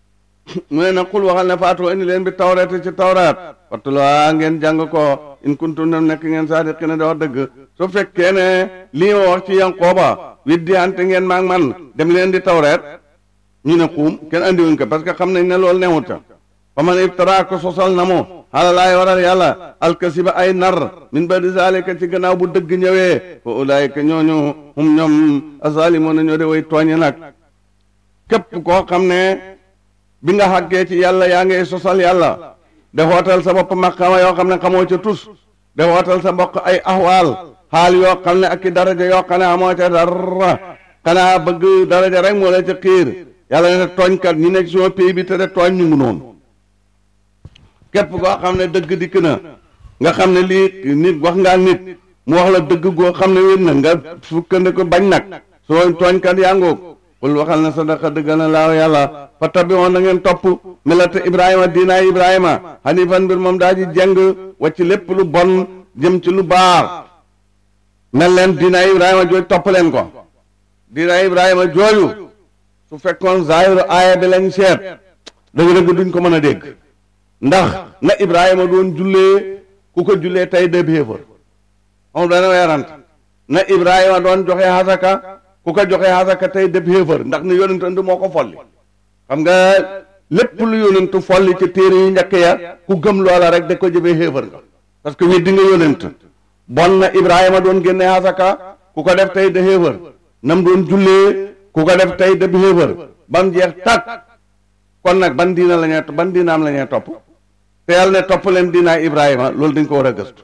mu ne na xul waxal ne faatu indi leen bi tawreet ci tawraat wattuloo ngeen jàng ko in kuntum nem nekk ngeen saadiqiina di wax dëgg su fekkee ne lii ma wax ci Yanqooba widdi ante ngeen maag man dem leen di tawreet ñu ne xuum kenn andiwuñ ko parce que xam nañ ne loolu newut ca fa man iftara ko sosal na mu xala laay waral yàlla alkasiba ay nar min badi zalika ci gannaaw bu dëgg ñëwee fa ulaayika ñooñu hum ñoom azalimoon ñoo de way tooñe nag képp koo xam ne bi nga xàggee ci yàlla yaa ngay sosal yàlla de xootal sa bopp maqama yoo xam ne xamoo ca tus de xootal sa mbokk ay ahwaal xaal yoo xam ne ak i daraja yoo xam ne amoo ca dara xanaa bëgg daraja rek moo la ca xiir yàlla ne tooñkat ñi nekk suma pays bi te de tooñ ñu ngi noonu képp koo xam ne dëgg dikk na nga xam ne lii nit wax ngaa nit mu wax la dëgg goo xam ne wér na nga fukkandiku bañ nag soo tooñkat yaa ngoog qul waxal na sadaqa dëggal na laaw yàlla fa tabi woon na ngeen topp milata ibrahima diinaay ibrahima hanifan mbir moom daa ji jeng wacc lépp lu bon jëm ci lu baax mel leen diinaay ibrahima jooju topp leen ko diinaay ibrahima jooju su fekkoon zaahiru aaya bi lañ seet dëgg-dëgg duñ ko mën a dégg ndax na ibrahima doon jullee ku ko jullee tey de béefar xam dana weerant na ibrahima doon joxe hasaka ku ko joxe hasaka tey def xéefar ndax ne yonentantu moo ko folli xam nga lépp lu yonentu folli ci téere yu njëkk ya ku gëm loola rek da ko jëfee xéefar nga parce que weddi nga yonent bon na ibrahima doon génne hasaka ku ko def tey de xéefar nam doon jullee ku ko def tey def xéefar ba mu jeex tàkk kon nag ban diina la ñuy ban diinaam la ñuy topp te yàlla ne topp leen diinaay ibrahima loolu dañ ko war a gëstu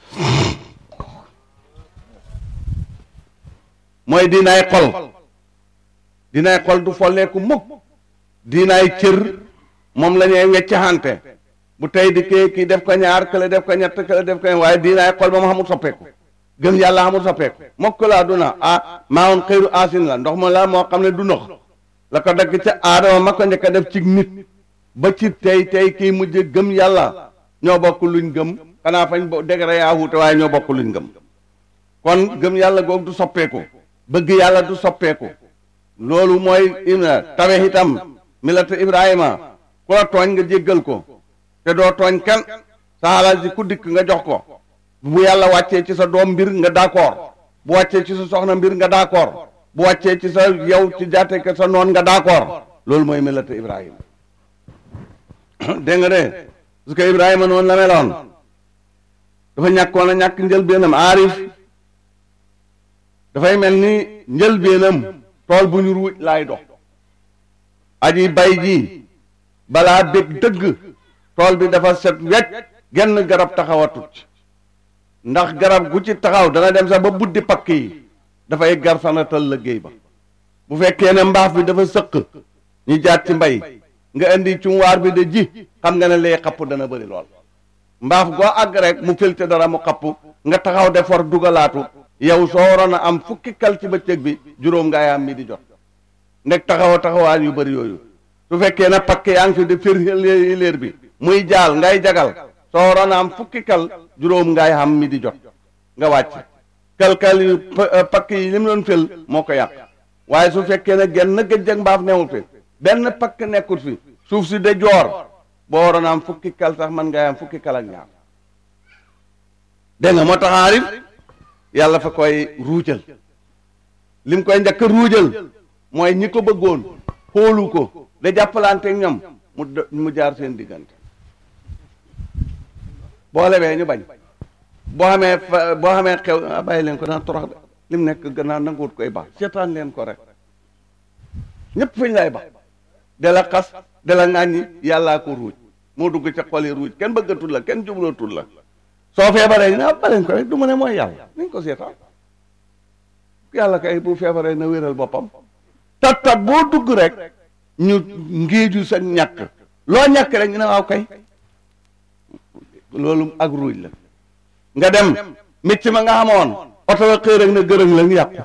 mooy diinaay xol diinaay xol du folleeku mukk diinaay cër moom la ñuy weccaxante bu tey di kee kii def ko ñaar kële def ko ñett kële def ko waaye diinaay xol moom xamul soppeeku gëm yàlla xamul soppeeku mokk laa du na ah maa woon xëyru asin la ndox ma la moo xam ne du ndox la ko dagg ca aadama ma ko njëkk a def ci nit ba ci tey tey kii mujj gëm yàlla ñoo bokk luñ gëm xanaa fañ bo degré yaa wuute waaye ñoo bokk luñ gëm kon gëm yàlla googu du soppeeku bëgg yàlla du soppeeku loolu mooy tawe itam milata ibrahima ku la tooñ nga jéggal ko te doo tooñ kenn sa alal ji ku dikk nga jox ko bu yàlla wàccee ci sa doom mbir nga d'accord bu wàccee ci sa soxna mbir nga d'accord bu wàccee ci sa yow ci jaate ke sa noon nga d'accord loolu mooy milata ibrahima dégg nga de parce que ibrahima noonu la meloon dafa ñàkkoon a ñàkk njëlbeenam aarif dafay mel ni njëlbeenam tool bu ñu ruuj laay dox aji bay ji balaa bég dëgg tool bi dafa set wecc genn garab taxawatut ndax garab gu ci taxaw dana dem sax ba buddi pakk yi dafay gar sanatal liggéey ba bu fekkee ne mbaaf bi dafa sëq ñu jaat ci mbay nga indi cumwaar bi de ji xam nga ne lee xapp dana bëri lool mbaaf goo àgg rek mu filte dara mu xapp nga taxaw de for dugalaatu yow soo waroon a am fukki kal ci bëccëg bi juróom ngaay am mi di jot nekk taxaw taxawaay yu bëri yooyu su fekkee na pakk yaa ngi fi di fir léer bi muy jaal ngay jagal soo waroon a am fukki kal juróom ngaay am mi di jot nga wàcc kal-kal yu pakk yi li mu doon fël moo ko yàq waaye su fekkee ne genn gëjjëg mbaaf newul fi benn pakk nekkul fi suuf si de joor boo waroon a am fukki kal sax man ngay am fukki kal ak ñaar dégg nga moo tax aarif yàlla fa koy ruujal lim koy njëkk ruujal mooy ñi ko bëggoon xoolu ko da jàppalante ak ñoom mu mu jaar seen diggante boo lebee ñu bañ boo xamee fa boo xamee xew bàyyi leen ko daan torox de lim nekk gannaaw nanguwut koy baax seetaan leen ko rek ñëpp fañ lay baax de la xas de la ŋàññi yàllaa ko ruuj moo dugg ca xol yi ruuj kenn bëggatul la kenn jublootul la soo feebaree ñu ne ah baleen ko rek du ma ne mooy yàlla nañ ko seetaan yàlla kay bu feebaree na wéral boppam tat tat boo dugg rek ñu ngéeju sa ñàkk loo ñàkk rek ñu ne waaw kay loolu ak ruuj la nga dem métti ma nga xamoon oto la xëy rek na gërëng la nga yàqu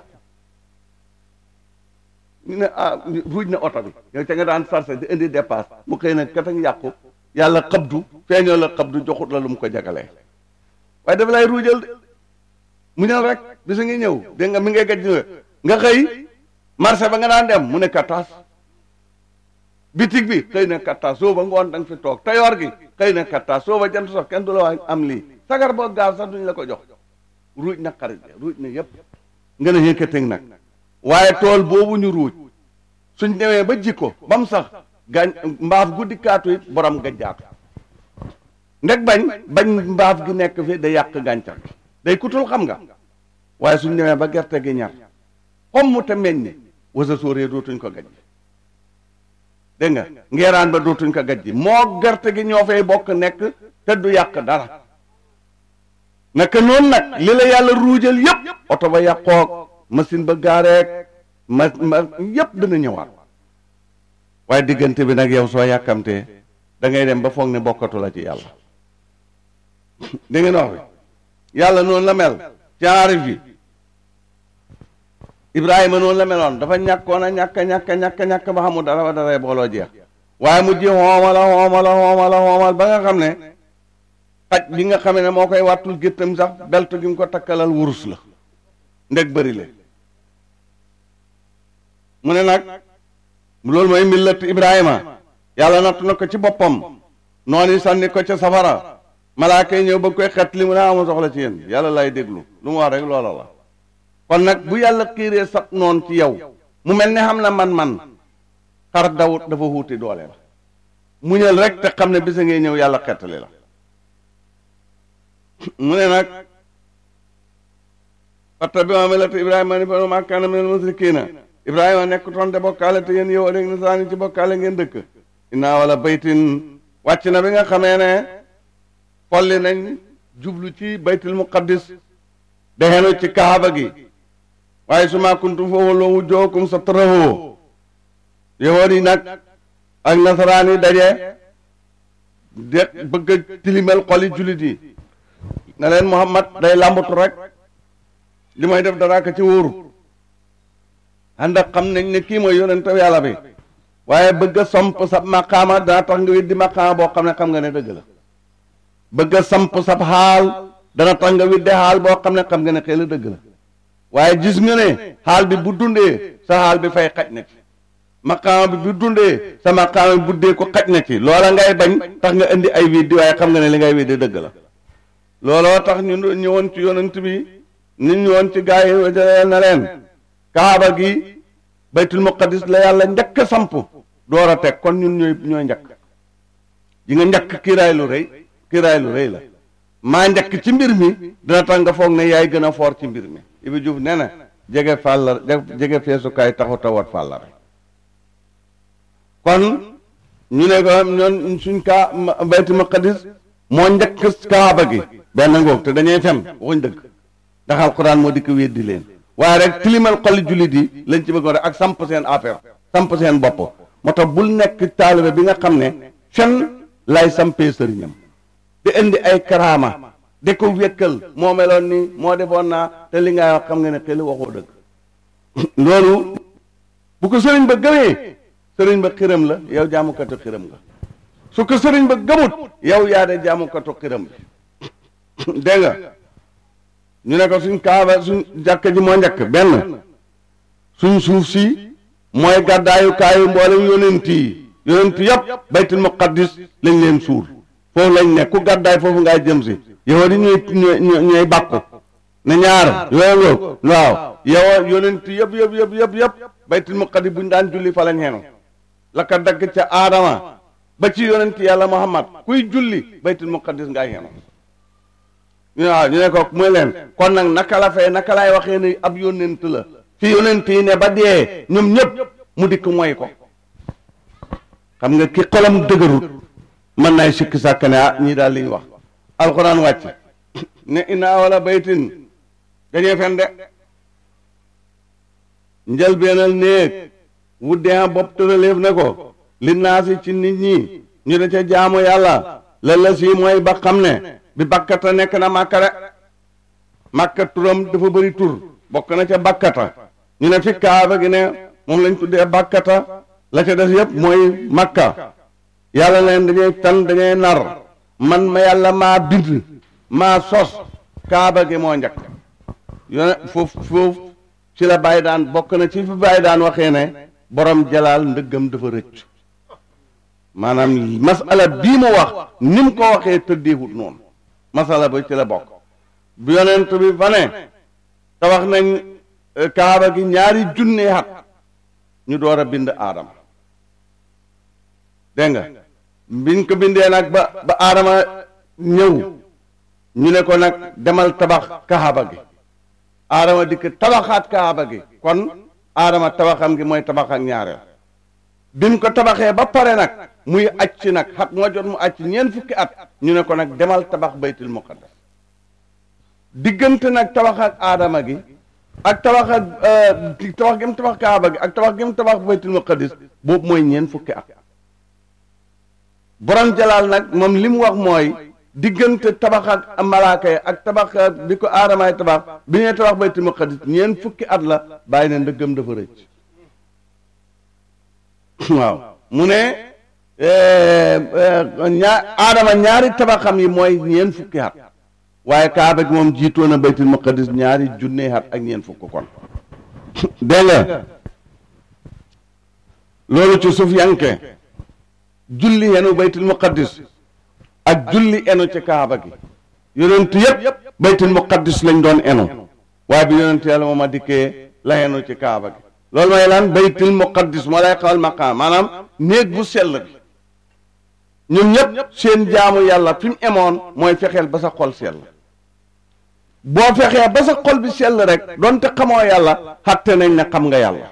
ñu ne ah ruuj na oto bi yow ca nga daan sarse di indi dépasse mu xëy na kat ak yàqu yàlla xabdu feeñoo la xabdu joxut la lu mu ko jagalee waaye dafa lay ruujal de mu ñëw rek bisa ngi ñëw dégg nga mi ngay gaj nga xëy marché ba nga daan dem mu ne kataas bitig bi xëy na katta soo ba ngoon da nga fi toog tayoor gi xëy na katta soo ba jant sox kenn du la wax am lii sagar boo gaaw sax duñ la ko jox ruuj na xarit ruuj na yépp nga ne yëkkateeg nag waaye tool boobu ñu ruuj suñ demee ba jikko ba mu sax gañ mbaaf guddi kaatu it borom gajjaatu ndeg bañ bañ mbaaf gi nekk fi da yàq gàncax gi day kutul xam nga waaye suñ demee ba gerte gi ñar xom mu te meññ wasa sóoree dootuñ ko gaj dégg nga ngeeraan ba dootuñ ko gaj moo gerte gi ñoo fay bokk nekk te du yàq dara naka noonu nag li la yàlla ruujal yépp oto ba yàqoog machine ba gaareeg ma ma yépp dana ñëwaat waaye diggante bi nag yow soo yàkkamtee da ngay dem ba foog ne bokkatu la ci yàlla da ngeen wax bi yàlla noonu la mel ci aarif yi Ibrahima noonu la meloon dafa ñàkkoon a ñàkk ñàkk ñàkk ñàkk ba xamul dara ba dara booloo jeex waaye mu ji xoomala xoomala xoomala xoomal ba nga xam ne xaj bi nga xamee ne moo koy wàttul géttam sax belt gi mu ko takkalal wurus la ndeg bëri le mu ne nag loolu mooy millat Ibrahima yàlla natt na ko ci boppam noonu sànni ko ca safara malaaka yi ñëw ba koy xet li mu ne amul soxla ci yéen yàlla lay déglu lu mu wax rek loola la kon nag bu yàlla xiiree sat noon ci yow mu mel ne xam na man-man xar dawut dafa wuuti doole la muñal rek te xam ne bisa ngay ñëw yàlla xettali la mu ne nag fatta bi ma melati ibrahima ni ba ma kaana minal musrikiina ibrahima nekk toon de bokkaale te yéen yow rek na saani ci bokkaale ngeen dëkk inaa wala baytin wàcc na bi nga xamee ne folli nañ jublu ci baytul muqaddis dexenu ci kaaba gi waaye su ma kuntum foofu loo wujjookum sa tërëhoo yowoon yi nag ak nasaraan yi daje de bëgg a tilimal xoli jullit yi ne leen Muhammad day làmbatu rek li may def dara ka ci wóoru ànd ak xam nañ ne kii mooy yonente yàlla bi waaye bëgg a samp sa maqaama dana tax nga weddi maqaama boo xam ne xam nga ne dëgg la bëgg a samp sab xaal dana tax nga weddi xaal boo xam ne xam nga ne xëy la dëgg la waaye gis nga ne xaal bi bu dundee sa xaal bi fay xaj na ci maqaama bi bu dundee sa maqaama bi buddee ko xaj na ci loola ngay bañ tax nga indi ay weddi waaye xam nga ne li ngay weddi dëgg la looloo tax ñu ñëwoon ci yonent bi ñu ñëwoon ci gaa yi na leen kaaba gi baytul muqaddis la yàlla njëkk a samp door a teg kon ñun ñooy ñooy njëkk yi nga njëkk kiiraay lu rëy kiiraay lu rëy la maa njëkk ci mbir mi dina tax nga foog ne yaay gën a foor ci mbir mi Ibi Diouf nee na jege fàllar jege feesukaay taxut a wat fàllar kon ñu ne ko ñoon suñ kaa baytul muqaddis moo njëkk kaaba gi benn ngoog te dañuy fen waxuñ dëgg ndax alquran moo dikk weddi leen waaye rek tilimal xoli jullit yi lañ ci bëggoon rek ak samp seen affaire samp seen bopp moo tax bul nekk taalibe bi nga xam ne fen lay sampee sëriñam di indi ay karaama di ko wékkal moo meloon ni moo defoon naa te li ngay wax xam nga ne xel waxoo dëgg loolu bu ko sëriñ ba gëmee sëriñ ba xiram la yow jaamukatu xiram nga su ko sëriñ ba gëmut yow yaa de jaamukatu xiram bi dégg nga ñu ne ko suñ kaaba suñ jàkka ji moo njëkk benn suñ suuf si mooy gàddaayu kaayu mboolem yonent yi yonent yëpp baytul muqaddis lañ leen suul foofu lañ ne ku gàddaay foofu ngay jëm si yow di ñuy ñooy ñooy bàkku ne ñaar yooyu waaw yow yonent yëpp yëpp yëpp yëpp yëpp baytul muqaddis buñ daan julli fa lañ xenu la ka dagg ca aadama ba ci yonent yàlla muhammad kuy julli baytul muqaddis ngay xenu waaw ñu ne ko muy leen kon nag naka la fay naka laay waxee ni ab yonent la fi yonent yi ne ba dee ñoom ñëpp mu dikk mooy ko xam nga ki xolam dëgërut mën naay sikki sàkk ne ah ñii daal li ñu wax alxuraan wàcc ne inna wala baytin dañuy fen de njëlbeenal néeg wuddee bopp tëraleef ne ko li naasi ci nit ñi ñu da ca jaamu yàlla la la si mooy ba xam ne bi bakkata nekk na màkka de màkka turam dafa bëri tur bokk na ca bakkata ñu ne fi kaaba gi ne moom lañ tuddee bakkata la ca des yëpp mooy makka yàlla leen dañuy tan dañuy nar man ma yàlla maa bind maa sos kaaba gi moo njëkk yone foofu foofu ci la bàyyi daan bokk na ci fi bàyyi daan waxee ne borom jalaal ndëggam dafa rëcc maanaam masala bii mu wax ni mu ko waxee tëddeewut noonu masala ba ci la bokk bu yonent bi fa ne tabax nañ kaaba gi ñaari junne at ñu door a bind aadama dégg nga biñ ko bindee nag ba ba aadama ñëw ñu ne ko nag demal tabax kaaba gi aadama dikk tabaxaat kaaba gi kon aadama tabaxam gi mooy tabax ak ñaareel biñ ko tabaxee ba pare nag muy acc nag xat moo jot mu acc ñeent fukki at ñu ne ko nag demal tabax baytul muqaddas diggante nag tabax ak aadama gi ak tabax ak tabax gi mu tabax kaaba gi ak tabax gi mu tabax baytul muqaddis boobu mooy ñeent fukki at borom jalaal nag moom li mu wax mooy diggante tabax ak malaaka yi ak tabax bi ko aadamaay tabax bi ñuy tabax baytul muqaddis ñeent fukki at la bàyyi ne ndëggam dafa rëcc waaw mu ne ñaa aadama ñaari tabaxam yi mooy ñeent fukki at waaye kaaba gi moom jiitoo na baytul muqaddis ñaari junne at ak ñeent fukk kon dégg nga loolu ci suuf yanke julli enu baytul muqaddis ak julli enu ci kaaba gi yonent yépp baytul muqaddis lañ doon enu waaye bi yonent yàlla moom a dikkee la enu ci kaaba gi loolu mooy lan baytul muqaddis moo lay xamal maqaam maanaam néeg bu sell bi ñun ñëpp seen jaamu yàlla fi mu emoon mooy fexeel ba sa xol sell boo fexee ba sa xol bi sell rek donte xamoo yàlla xatte nañ ne xam nga yàlla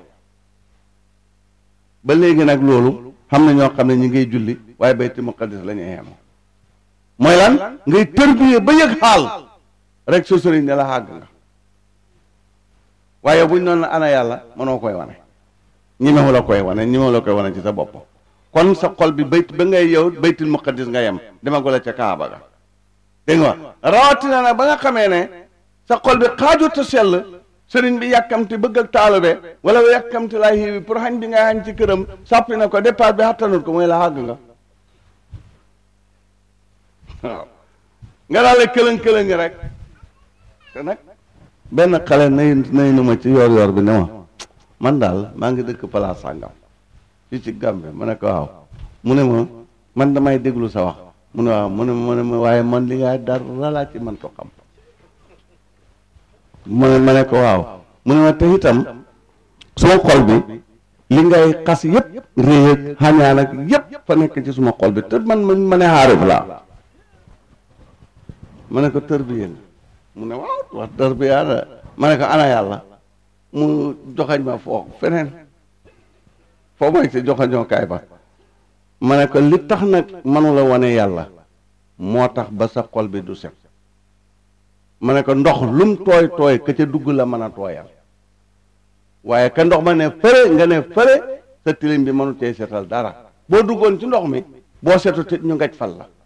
ba léegi nag loolu xam na ñoo xam ne ñi ngay julli waaye baytul muqaddis la ñuy yemoo mooy lan ngay tërbiyee ba yëg xaal rek sa sëriñ ne la xàgg nga waaye buñ noonu la ana yàlla mënoo koy wane ñimewu la koy wane ñimewu la koy wane ci sa bopp kon sa xol bi bayt ba ngay yow baytul muqaddis nga yem demagula ca kaaba ga dégg nga rawatina nag ba nga xamee ne sa xol bi xaajut a sell sëriñ bi yàkkamti bëgg ak taalube wala yàkkamti laa xiiwi pour xañ bi nga xañ ci këram sàppi na ko départ bi xattanut ko mooy la xàgg nga waaw nga daal di këlëng-këlëng rek te nag benn xale nay nay nu ma ci yoor yoor bi ne ma man daal maa ngi dëkk palaas sàngam fii ci Gambie ma ne ko waaw mu ne ma man damay déglu sa wax mu ne waaw mu ne mu ne ma waaye man li nga dara laa ci man ko xam mu ne ma ne ko waaw mu ne ma te itam suma xol bi li ngay xas yépp réy ak xañaan ak yépp fa nekk ci suma xol bi te man ma ne xaarif laa ma ne ko tërbiya nga mu ne waaw wax tërbiya la ma ne ko ana yàlla mu joxañ ma foo feneen foo mooy ci joxañoo kaay ba ma ne ko li tax nag mënu la wane yàlla moo tax ba sa xol bi du set ma ne ko ndox lum tooy tooy ka ca dugg la mën a tooyal waaye ka ndox ma ne fëre nga ne fëre sa tilim bi mënu cee setal dara boo duggoon ci ndox mi boo setu te ñu ngaj fal la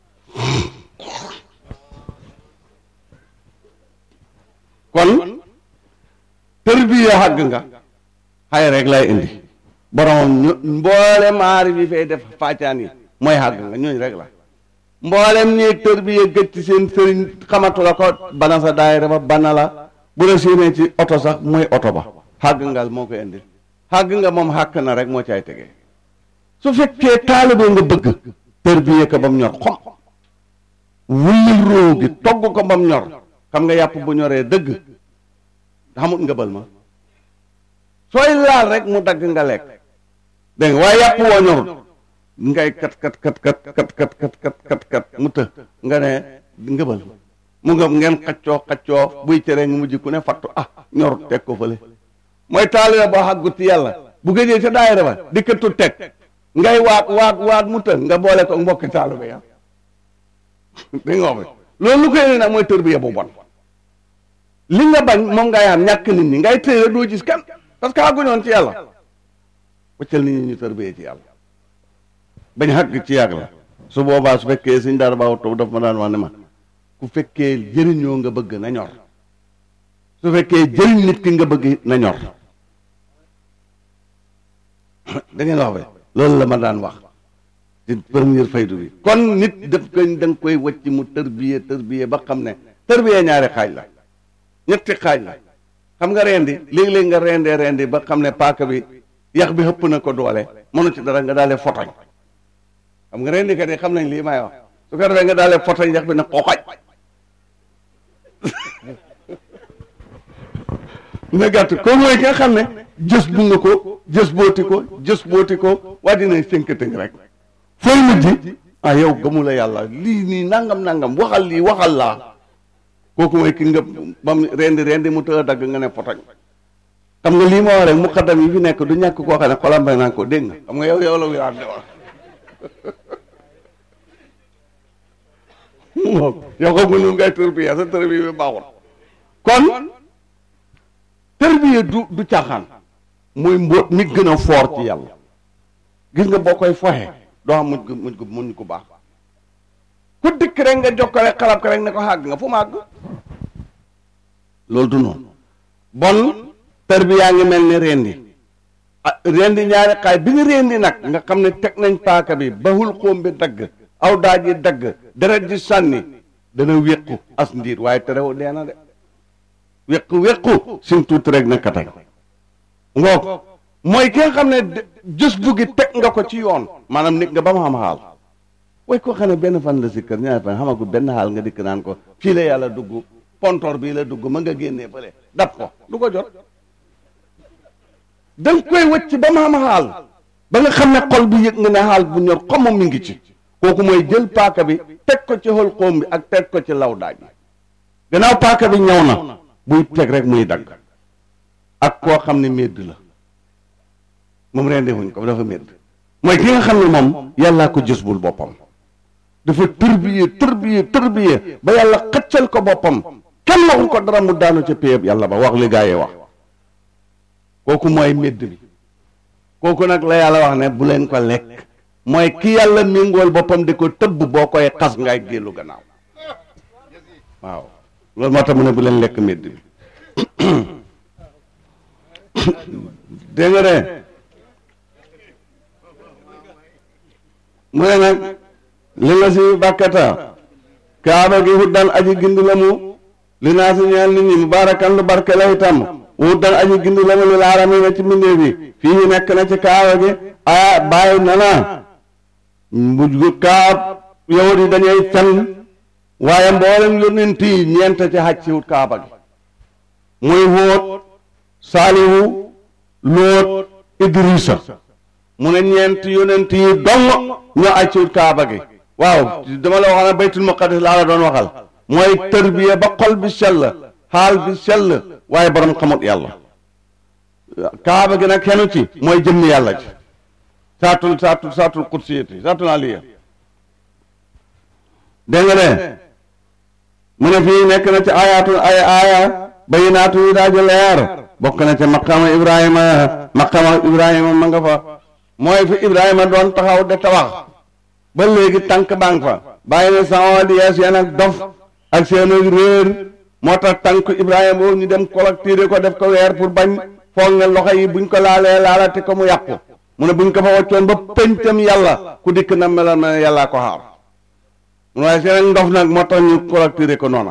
kon tërbiya xàgg nga xay rek lay indi boromam ñu mboolem maari bi fay def faacaan yi mooy xàgg nga ñooñu rek la mboolem néeg tërbiya gëj ci seen sëriñ xamatu la ko bana sa daayira ba bana la bu la séenee ci oto sax mooy oto ba xàgg nga moo koy indi xàgg nga moom xàkk na rek moo caay tegee su fekkee taalibe nga bëgg tërbiya ko ba mu ñor xom wullil róo gi togg ko ba mu ñor xam nga yàpp bu ñoree dëgg xamut nga bal ma sooy laal rek mu dagg nga lekk dégg nga waaye yàpp woo ñorut ngay kat kat kat kat kat kat kat kat kat kat mu të nga ne ngëbal mu ngëb ngeen xaccoo xaccoo buy tere nga mujj ku ne fattu ah ñorut teg ko fële mooy taalibe boo xàggut yàlla bu gëjee ca daayira ba dikkatu teg ngay waat waat waat mu të nga boole ko mbokki taalibe ya dégg nga wax loolu lu koy indi nag mooy tërbiya bu bon li nga bañ moom ngay am ñàkk nit ñi ngay téye doo gis kenn parce que àgguñoon ci yàlla waccal nit ñi ñu tërbiyee ci yàlla bañ xàgg ci yàgg la su boobaa su fekkee suñ daara baaw toog daf ma daan wax ne ma ku fekkee jëriñoo nga bëgg na ñor su fekkee jëriñ nit ki nga bëgg na ñor da ngeen wax be loolu la ma daan wax ci première faydu bi kon nit daf koy da nga koy wacc mu tërbiyee tërbiyee ba xam ne tërbiyee ñaari xaaj la ñetti xaaj la xam nga rendi léeg-léeg nga rendee rendi ba xam ne paaka bi yax bi xëpp na ko doole mënu ci dara nga daale fotoñ xam nga rendikat yi xam nañ lii may wax su ko defee nga daalee foto njax bi ne xooxaj na gàtt ko mooy ki nga xam ne jës bu nga ko jës booti ko jës booti ko waa dina sënkatëng rek fooy mujj ah yow gëmu la yàlla lii nii nangam nangam waxal lii waxal laa kooku mooy ki nga bam rendi rendi mu tëdd dagg nga ne fotoñ xam nga lii ma wax rek muqaddam yi fi nekk du ñàkk koo xam ne xolam bay naa ko dégg nga xam nga yow yow la wiraat de wax yow xam nga nu ngay tërbiya sa tërbiya bi baaxul kon tërbiya du du caaxaan muy mbóot mi gën a foor ci yàlla gis nga boo koy foxe doo xam mujj gu mujj gu mujj gu baax ku dikk rek nga jokkale xalab ko rek ne ko xàgg nga fu mu àgg loolu du noonu bon tërbiyaa ngi mel ni rendi ah rendi ñaari xaay bi nga rendi nag nga xam ne teg nañ paaka bi bahul xóom bi dagg aw daaj yi dagg deret ji sànni dana wéqu as ndiir waaye terew dee na de wéqu wéqu sim tuuti rek na katay ngoog mooy ki nga xam ne jës buggi teg nga ko ci yoon maanaam nit nga ba mu xam xaal way koo xam ne benn fan la si kër ñaari fan xamagul benn xaal nga dikk naan ko fii la yàlla dugg pontor bii la dugg ma nga génnee fële dab ko du ko jot da nga koy wëcc ba mu xam xaal ba nga xam ne xol bi yëg nga ne xaal bu ñor xomm mi ngi ci kooku mooy jël paaka bi teg ko ci xol xoom bi ak teg ko ci law daaj bi gannaaw paaka bi ñëw na buy teg rek muy dagg ak koo xam ne médd la moom rendi wuñ ko dafa médd mooy ki nga xam ne moom yàllaa ko jës bul boppam dafa tërbiye tërbiye tërbiye ba yàlla xëccal ko boppam kenn waxul ko dara mu daanu ca péyeb yàlla ba wax li gaa yi wax kooku mooy médd bi kooku nag la yàlla wax ne bu leen ko lekk mooy ki yàlla méngool boppam di ko tëbb boo koy xas ngay génnu gannaaw waaw loolu moo tax mu ne bu leen lekk médd bi dégg nga de mu ne nag li nga si bàkkata kaaba gi huddan aji gindi la mu li naa si ñeel nit ñi mubaarakan lu barke la itam huddan aji gindi la mu li laarami na ci mbindee bi fii nekk na ci kaaba gi aya bàyyi na na mbuj kaab yahudi yi dañuy fen waaye mboolem yonent yi ñeent ci xaj si wut kaaba gi muy Hóot Saalihu Lóot Idrisa mu ne ñeent yonent yi dong ñoo aj ci wut kaaba gi waaw dama la wax ne baytul muqaddis laa la doon waxal mooy tërbiya ba xol bi sell xaal bi sell waaye borom xamut yàlla kaaba gi nag xenu ci mooy jëmmi yàlla ci saatul saatul saatul kursiyati saatul aliya dégg nga de mu ne fii nekk na ci ayatul ay aya bayinaatu yi daaji leer bokk na ci maqama ibrahima maqama ibrahima ma nga fa mooy fi ibrahima doon taxaw de tabax ba léegi tànk baa fa bàyyi na sama di yees yeen ak dof ak seen réer moo tax tànk ibrahima boobu ñu dem collecté ko def ko weer pour bañ foog ne loxo yi buñ ko laalee laalati ko mu yàqu mu ne buñ ko fa waccoon ba pëncam yàlla ku dikk na melal ma ne yàllaa ko xaar waaye seen ndof nag moo tax ñu collecté ko noona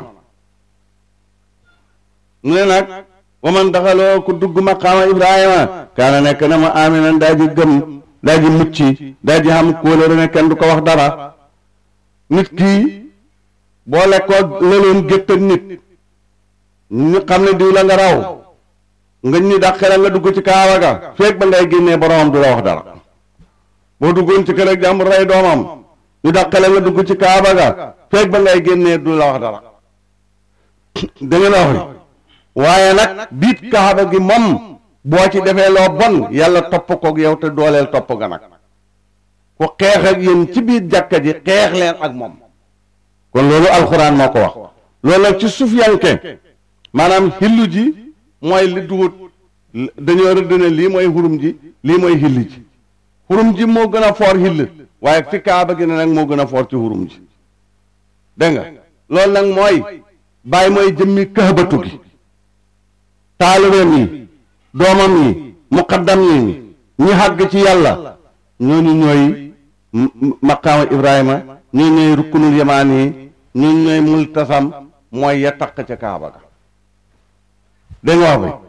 mu ne nag waman daxaloo ku dugg maqaama ibrahima kaana nekk na ma aminan daa ji gëm daa ji mucc daa ji xam kóolóore ne kenn du ko wax dara nit kii boo lekkoo lëloon gétt ak nit ñu xam ne diw la nga raw nga ñu dàqe la nga dugg ci kaawa ga feeg ba ngay génnee boromam du la wax dara boo duggoon ci kër ak jàmbur rey doomam ñu dàqe la nga dugg ci kaaba ga feeg ba ngay génnee du la wax dara da ngeen wax waaye nag biit kaaba gi moom boo ci defee loo bon yàlla topp koog yow te dooleel topp ga nag ku xeex ak yéen ci biir jàkka ji xeex leen ak moom kon loolu alxuraan moo ko wax loolu nag ci sufiyanke maanaam xillu ji mooy li dugut dañoo rëdd ne lii mooy xurum ji lii mooy xilli ji xurum ji moo gën a foor xill waaye fi kaaba gi ne nag moo gën a foor ci xurum ji dégg nga loolu nag mooy bàyyi mooy jëmmi këxbatu gi taalibeem yi doomam yi muqaddam yi ñi xàgg ci yàlla ñooñu ñooy maqaama ibrahima ñooñu ñooy rukkunul yamaan yi ñooñu ñooy multasam mooy ya taq ca kaaba ga dégg nga wax bi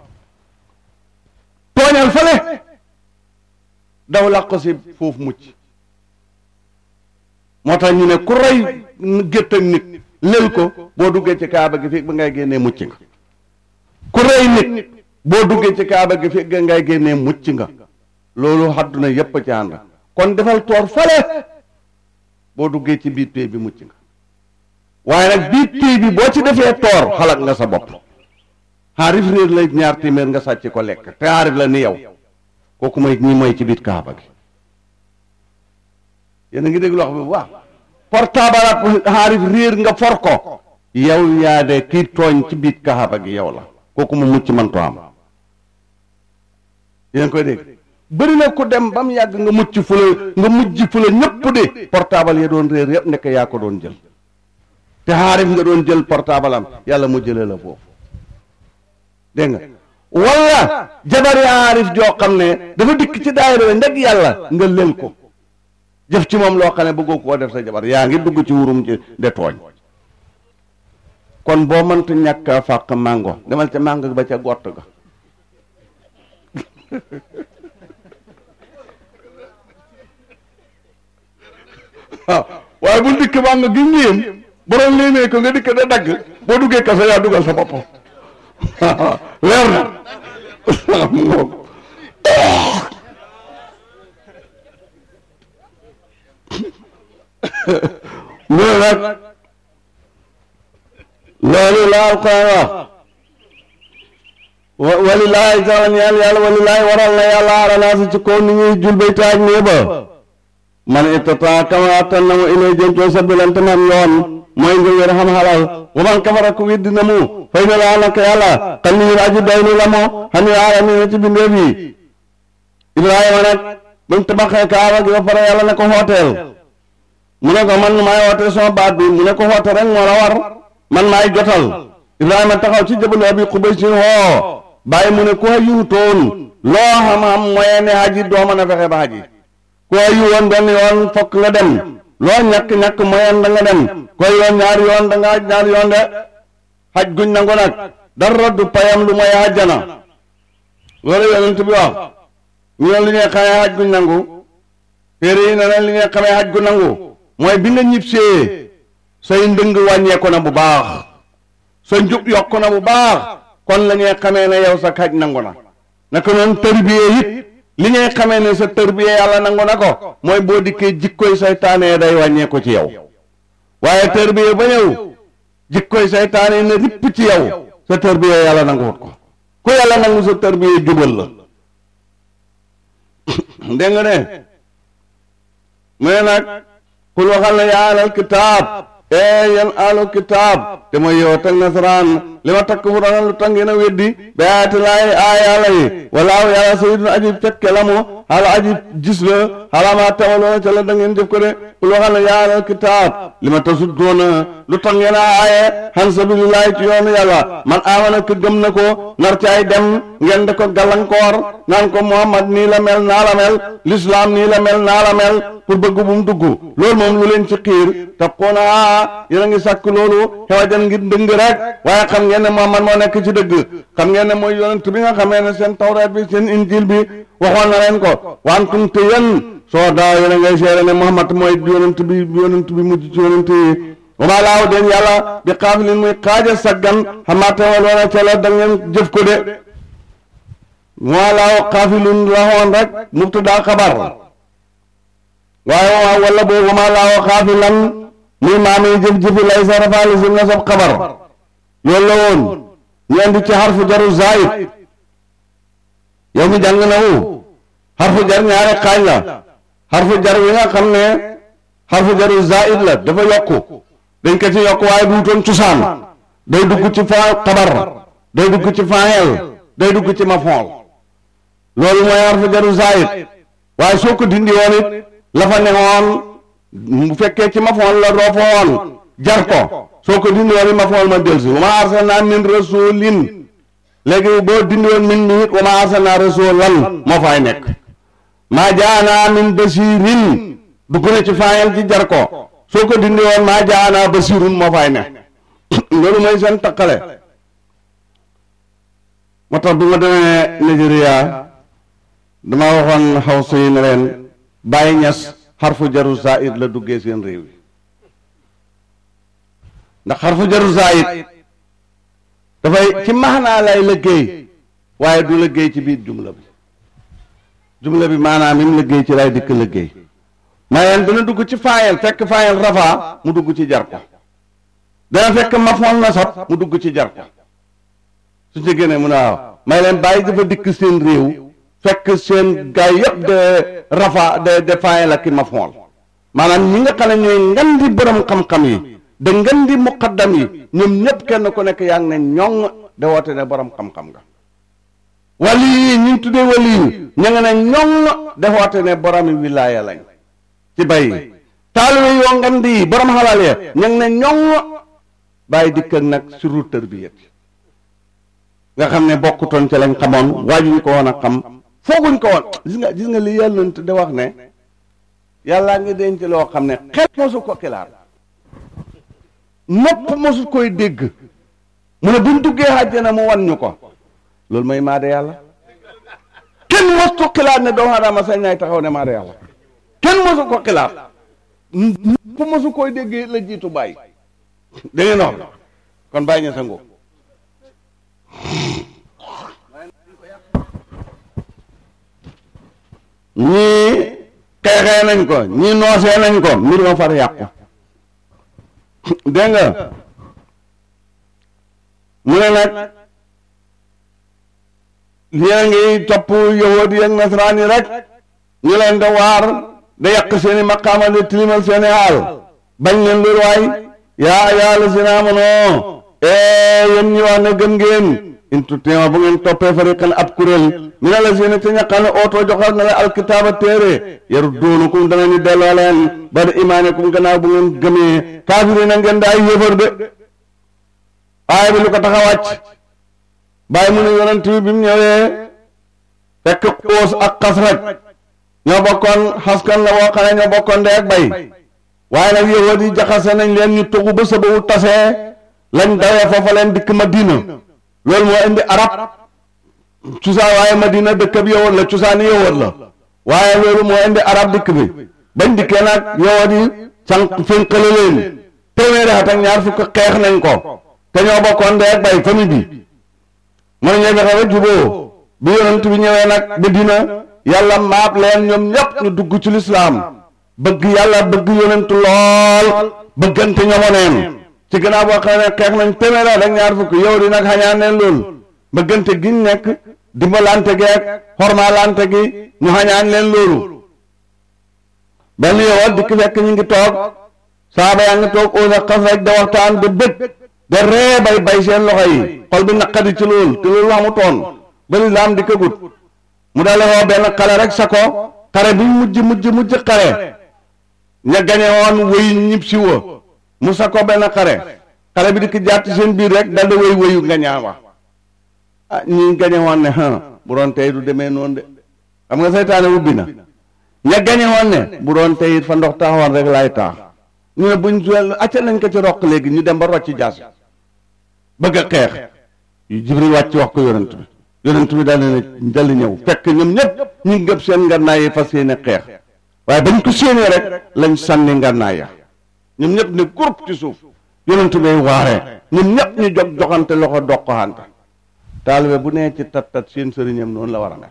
tooñal fale daw làq si foofu mucc moo tax ñu ne ku rey gétt ak nit lël ko boo duggee ci kaaba gi fii ba ngay génnee mucc nga ku rey nit boo duggee ci kaaba gi fii ba ngay génnee mucc nga loolu àdduna yépp ci ànd kon defal toor fale boo duggee ci biir pay bi mucc nga waaye nag biir pay bi boo ci defee toor xalaat nga sa bopp xaarif réer lay ñaar téeméer nga sàcc ko lekk te xaarif la ni yow kooku mooy ñi mooy ci biir kaaba gi yéen a ngi dégg loxo bi bu baax portable ak xaarif réer nga for ko yow yaa de kii tooñ ci biir kaaba gi yow la kooku mu mucc manto am yéen a ngi koy dégg bëri na ku dem ba mu yàgg nga mucc fu la nga mujj fu la ñëpp de portable ya doon réer yëpp nekk yaa ko doon jël te xaarif nga doon jël portable am yàlla mu jëlee la foofu dégg nga wala jabari aarif joo xam ne dafa dikk ci daayira bi ndeg yàlla nga lël ko jëf ci moom loo xam ne bëggoo koo def sa jabar yaa ngi dugg ci wurum ci de tooñ kon boo mënta ñàkk a fàq màngo demal ca màngo ba ca gott ga waaw waaye bul dikk màngo gi ngéem borom léemee ko nga dikk da dagg boo duggee kaso yaa dugal sa bopp leer na mu ngoog loolu nag loolu la alquran wax walilaahi taala ñaan yàlla walilaahi waral na yàlla aranaasi ci kaw ni ñuy jul bay taaj nee ba man ittata kama attan na mu ilay jëm coo sabilante man yoon mooy nga wér xam xalal wa man kafara ku weddi na mu fay na laa naka yàlla xam ni aji doylu la moo xam ni aalamiina ci bindeef yi Ibrahima nag ba mu tabaxee kaaba gi ba pare yàlla ne ko hooteel mu ne ko man maay woote sama baat bi mu ne ko woote rek moo la war man maay jotal Ibrahima taxaw ci jabalu abi Qubays hoo bàyyi mu ne ku yuutoon loo xam-xam mooy ne haji doo mën a fexe ba haji ku yu woon benn yoon fokk nga dem loo ñàkk-ñàkk moyen da nga dem koy yoon ñaari yoon da nga ñaari yoon de xaj guñ nangu nag dara du payam lu mooy àjjana loolu yonent bi wax ñu ne li ñuy xamee xaj guñ nangu téere yi ne leen li ñuy xamee xaj gu nangu mooy bi nga ñibsee say ndëng wàññeeku na bu baax sa njub yokku na bu baax kon la ñuy xamee ne yow sa xaj nangu na naka noonu tërbiyee it li ñuy xamee ne sa tërbiyee yàlla nangu na ko mooy boo dikkee jikkoy saytaane day wàññeeku ci yow waaye tërbiyee ba ñëw jikkoy saytaane ne ripp ci yow sa tërbiyee yàlla nanguwut ko ku yàlla nangu sa tërbiyee jubal la dégg nga ne mu ne nag kul waxal na yaa alal kitaab ee yéen alal kitaab te mooy yow teg nasaraan li ma takk fu lu tax ngeen a weddi ba yaati laay aay yàlla yi walaaw yàlla sayidun aji fekke la mu xala aji gis la xala ma tawaloona ca la da ngeen jëf ko de kul waxal na yaa alal kitaab li ma tasuddoona lu tax ngeen a aaye xan sabilillahi ci yoonu yàlla man amana ko gëm na ko nar caay dem ngeen da ko gàllankoor naan ko Muhammad nii la mel naa la mel l'islam nii la mel naa la mel pour bëgg bu mu dugg loolu moom lu leen ci xiir taqoona yéen a ngi sàkk loolu xewajan ngir dëng rek waaye xam ngeen ne Muhammad moo nekk ci dëgg xam ngeen ne mooy yonent bi nga xamee ne seen tawraat bi seen injil bi waxoon na leen ko wantum te yéen soo daaw yéen a ngay seere ne Muhammad mooy yonent bi yonent bi mujj ci yonent yi wama laaw den yàlla bi xaafilin muy xaaja saggan xamaate waloona ca la da ngeen jëf ko de wama laaw xaafilun la xoon rek mubtada xabar waaye waa wala boobu wama laaw xaafilan muy maami jëf-jëfi lay sa rafaali sim na sab xabar loolu la woon ñu andi ci xarfu jaru zaid yow mi jàng na wu xarfu jar ñaari xaaj la xarfu jar wi nga xam ne xarfu jaru zaid la dafa yokku dañ ko ci yokk waaye duutoon cosaan day dugg ci fa xabar day dugg ci faayel day dugg ci mafool loolu mooy xarfu jaru zaid waaye soo ko dindi woon it la fa newoon bu fekkee ci mafool la roofa woon jar ko soo ko dindi woon it mafool ma delsi wa ma arsalna min rasulin léegi boo dindi woon min mi it wa ma arsalna rasulan moo fay nekk maa jaana min basirin dugg na ci faayel ci jar ko soo ko dindi woon maa jaana basirun moo fay ne loolu mooy seen taqale moo tax bi ma demee Nigeria dama waxoon xaw suy ne leen bàyyi ñas xarfu jaru zaid la duggee seen réew yi ndax xarfu jaru zaayit dafay ci maanaa lay liggéey waaye du liggéey ci biir jumla bi jumla bi maanaam im liggéey ci lay dikk liggéey mayeen dana dugg ci faayel fekk faayel rafaa mu dugg ci jar ko dana fekk mafoon nasab mu dugg ci jar ko su ci génnee mu ne waaw may leen bàyyi dafa dikk seen réew fekk seen gaay yëpp de rafa de de faayel ak i mafoon maanaam ñi nga xam ne ñooy ngan di borom xam-xam yi de ngan di muqaddam yi ñoom ñëpp kenn ku nekk yaa ngi ne ñoŋ de woote ne borom xam-xam nga wali yi ñu tuddee wali yi ña nga ne ñoŋ de woote ne boromi wilaaya lañ ci bay yi taalibe yoo ngan di borom xalaal ya ña ngi ne ñoŋ bàyyi dikk ak nag suru tarbiyat nga xam ne bokkutoon ci lañ xamoon waajuñ ko woon a xam fooguñ ko woon gis nga gis nga li yàlla de wax ne yàllaa ngi denc loo xam ne xel mosu ko xilaat nopp mosu koy dégg mu ne buñ duggee àjjana mu wan ñu ko loolu mooy maa de yàlla kenn mosu ko xilaat ne doomu aadama sañ naay taxaw ne maa de yàlla kenn mosu ko xilaat nopp mosu koy dégg la jiitu bàyyi da ngeen wax kon bàyyi ñu sa ngóob ñii xeexee nañ ko ñii noosee nañ ko mbir ma far yàqu dégg nga mu ne nag lii ngi topp yahudi ak nasaraan yi rek ñu leen da waar da yàq seeni maqaama de tilimal seeni haal bañ leen loolu waay yaa yaa la si naa mënoo yéen ñi wax ne gëm ngeen in tutteema bu ngeen toppee fariqan ab kuréel mi ne la si ne ca ñaqal ne ootoo joxal na la alkitaaba téere yaru doonukum dana ñu delloo leen ba da imaanikum gannaaw bu ngeen gëmee kaafiri na ngeen daay yéefar de aaya bi lu ko tax a wàcc bàyyi mu ne yonent bi bi mu ñëwee fekk xoos ak xasraj ñoo bokkoon xaskan la boo xam ne ñoo bokkoon ndey ak bay waaye nag yahud yi jaxase nañ leen ñu tugu ba sababu tasee lañ dawee foofa leen dikk Madina loolu moo indi arab cosaan waaye Madina dëkk bi yahud la cosaani yahud la waaye loolu moo indi arab dikk bi bañ dikkee nag yahud yi sànq fénqale leen téeméeri at ak ñaar fukk xeex nañ ko te ñoo bokkoon ndey ak bay famille bi mën ñoo fexe ba juboo bi yonent bi ñëwee nag Madina yàlla maap leen ñoom ñëpp ñu dugg ci lislaam bëgg yàlla bëgg yonent lool bëggante ñomoneen ci gannaaw boo xam ne xeex nañ téeméer ak ñaar fukk yow di nag xañaan leen lool bëggante giñ nekk dimbalante gi ak xormaalante gi ñu xañaan leen loolu benn yow dikk fekk ñu ngi toog saaba yaa ngi toog au xas rek da waxtaan de bët de ree bay bay seen loxo yi xol bi naqadi ci lool te loolu wax mu toon ba lislaam di këgut mu dale woo benn xale rek sa ko xare bi mujj mujj mujj xare ña gañe woon wëy ñib si wa mu sa ko benn xare xare bi di ki jàtt seen biir rrek daldi wëy wëyu nga ñaa wax ah ñi gañe woon ne ha bu doon tey du demee noonu de xam nga seytaane ubbi na ña gañe woon ne bu doon tey it fa ndox taxawoon rek laay taax ñu ne buñ suel acca nañ ko ci roq léegi ñu dem ba rocci jaas bëgg a xeex yu jibril wàcc wax ko yonent bi yonent bi daal ne dal ñëw fekk ñoom ñëpp ñu ngi gëb seen ngannaay yi fas yéene xeex waaye bañ ko séenee rek lañ sànni ngannaay ya ñoom ñëpp ne groupe ci suuf yonent bay waaree ñoom ñëpp ñu jog joxante loxo doqante taalibe bu nee ci tat tat seen sëriñam noonu la war a mel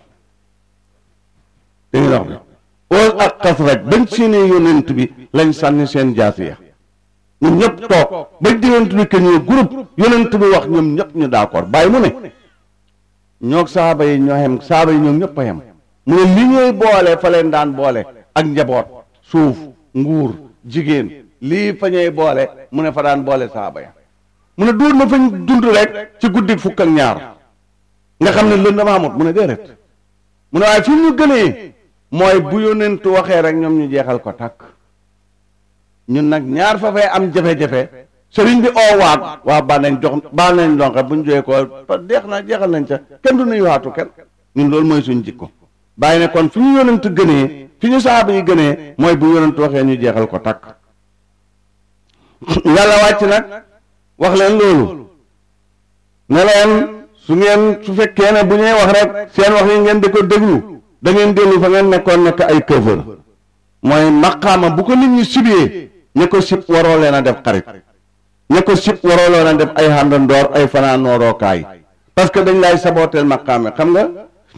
dañuy wax bi oos ak xas rek bañ séenee yonent bi lañ sànni seen jaasi ya ñoom ñëpp toog ba yonent bi que ñu groupe yonent bi wax ñoom ñëpp ñu d'accord bàyyi mu ne ñoog saaba yi ñoo xem saaba yi ñoom ñëpp a xem mu ne li ñuy boole fa leen daan boole ak njaboot suuf nguur jigéen lii fa ñuy boole mu ne fa daan boole saaba ya mu ne duur na fañ dund rek ci guddi fukk ak ñaar nga xam ne lën dama amut mu ne déedéet mu ne waaye fi ñu gënee mooy bu yónentu waxee rek ñoom ñu jeexal ko takk ñun nag ñaar fa fay am jafe-jafe sëriñ bi oo waat waa ba nañ jox baal nañ donxe bu ñu jógee ko deex na jeexal nañ ca kenn du nuy waatu kenn ñun loolu mooy suñ jikko bàyyi ne kon fi ñu yonent gënee fi ñu saaba yi gënee mooy bu yonent waxee ñu jeexal ko takk yàlla wàcc nag wax leen loolu ne leen su ngeen su fekkee ne bu ñuy wax rek seen wax yi ngeen di ko déglu da ngeen dellu fa ngeen nekkoon nekk ay këfër mooy maqaama bu ko nit ñi sibee ña ko sib waroo leen a def xarit ña ko sib warooloon a def ay xàndandoor ay fanaanoorookaay parce que dañ lay sabooteel maqaame xam nga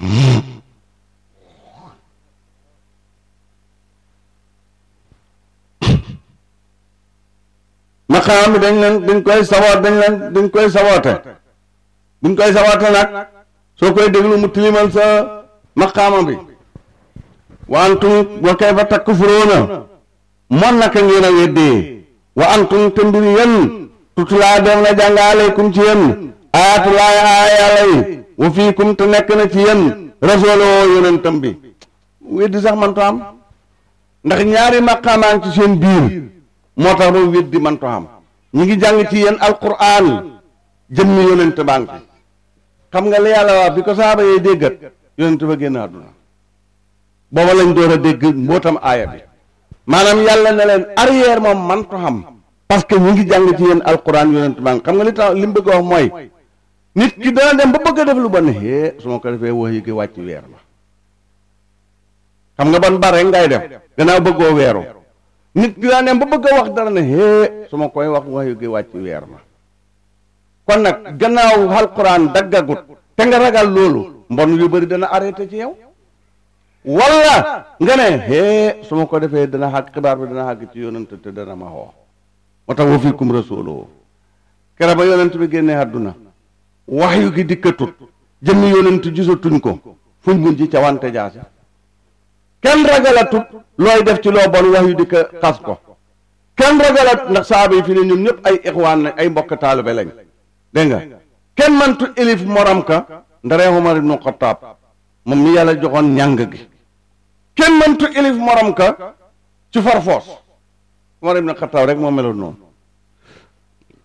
maqaam bi dañ leen dañ koy saboot dañ leen dañ koy saboote buñ koy saboote nag soo koy déglu mu tilimal sa maqaama bi wa antum wa kayfa takfuruuna mon naka ngeen a weddee wa antum te mbir yéen tutulaa doom na jàng aleykum ci yéen aayatullaay aaya yàlla yi wa fiikum te nekk na ci yéen rasooloo yonentam bi weddi sax man to am ndax ñaari maqaamaan ci seen biir moo tax ba weddi man to am ñi ngi jàng ci yéen alquran jëmmi yonent baa ngi fi xam nga li yàlla wax bi ko saaba yee déggat yonent ba génn àdduna booba lañ door a dégg mbootam aaya bi maanaam yàlla ne leen arrière moom man to xam parce que ñi ngi jàng ci yéen alquran yonent baa ngi xam nga li tax li mu bëgg a wax mooy nit ki dana dem ba bëgg a def lu bon hee su ma ko defee wax yi gi wàcc weer la xam nga ban bare ngay def gannaaw bëggoo weeru nit ki dana dem ba bëgg a wax dara ne hee su ma koy wax wax yi gi wàcc weer la kon nag gannaaw alquran daggagut te nga ragal loolu mbon yu bëri dana arrêté ci yow walla nga ne hee su ma ko defee dana xàgg xibaar bi dana xàgg ci yonent te dana ma xoo moo tax wa fiikum rasuuluhu kere ba yonent bi génnee àdduna wax yu gi dikkatut jëmmi yonent gisatuñ ko fuñ mun ci ca wante jaasi kenn ragalatut looy def ci loo bon wax yu dikka xas ko kenn ragalat ndax saaba yi fi ne ñoom ñëpp ay ixwaan lañ ay mbokk taalibe lañ dégg nga kenn mantu élif morom ka ndaree Umar ibnu Xattaab moom mi yàlla joxoon ñàng gi kenn mantu élif morom ka ci farfoos Umar ibnu Xattaab rek moo meloon noonu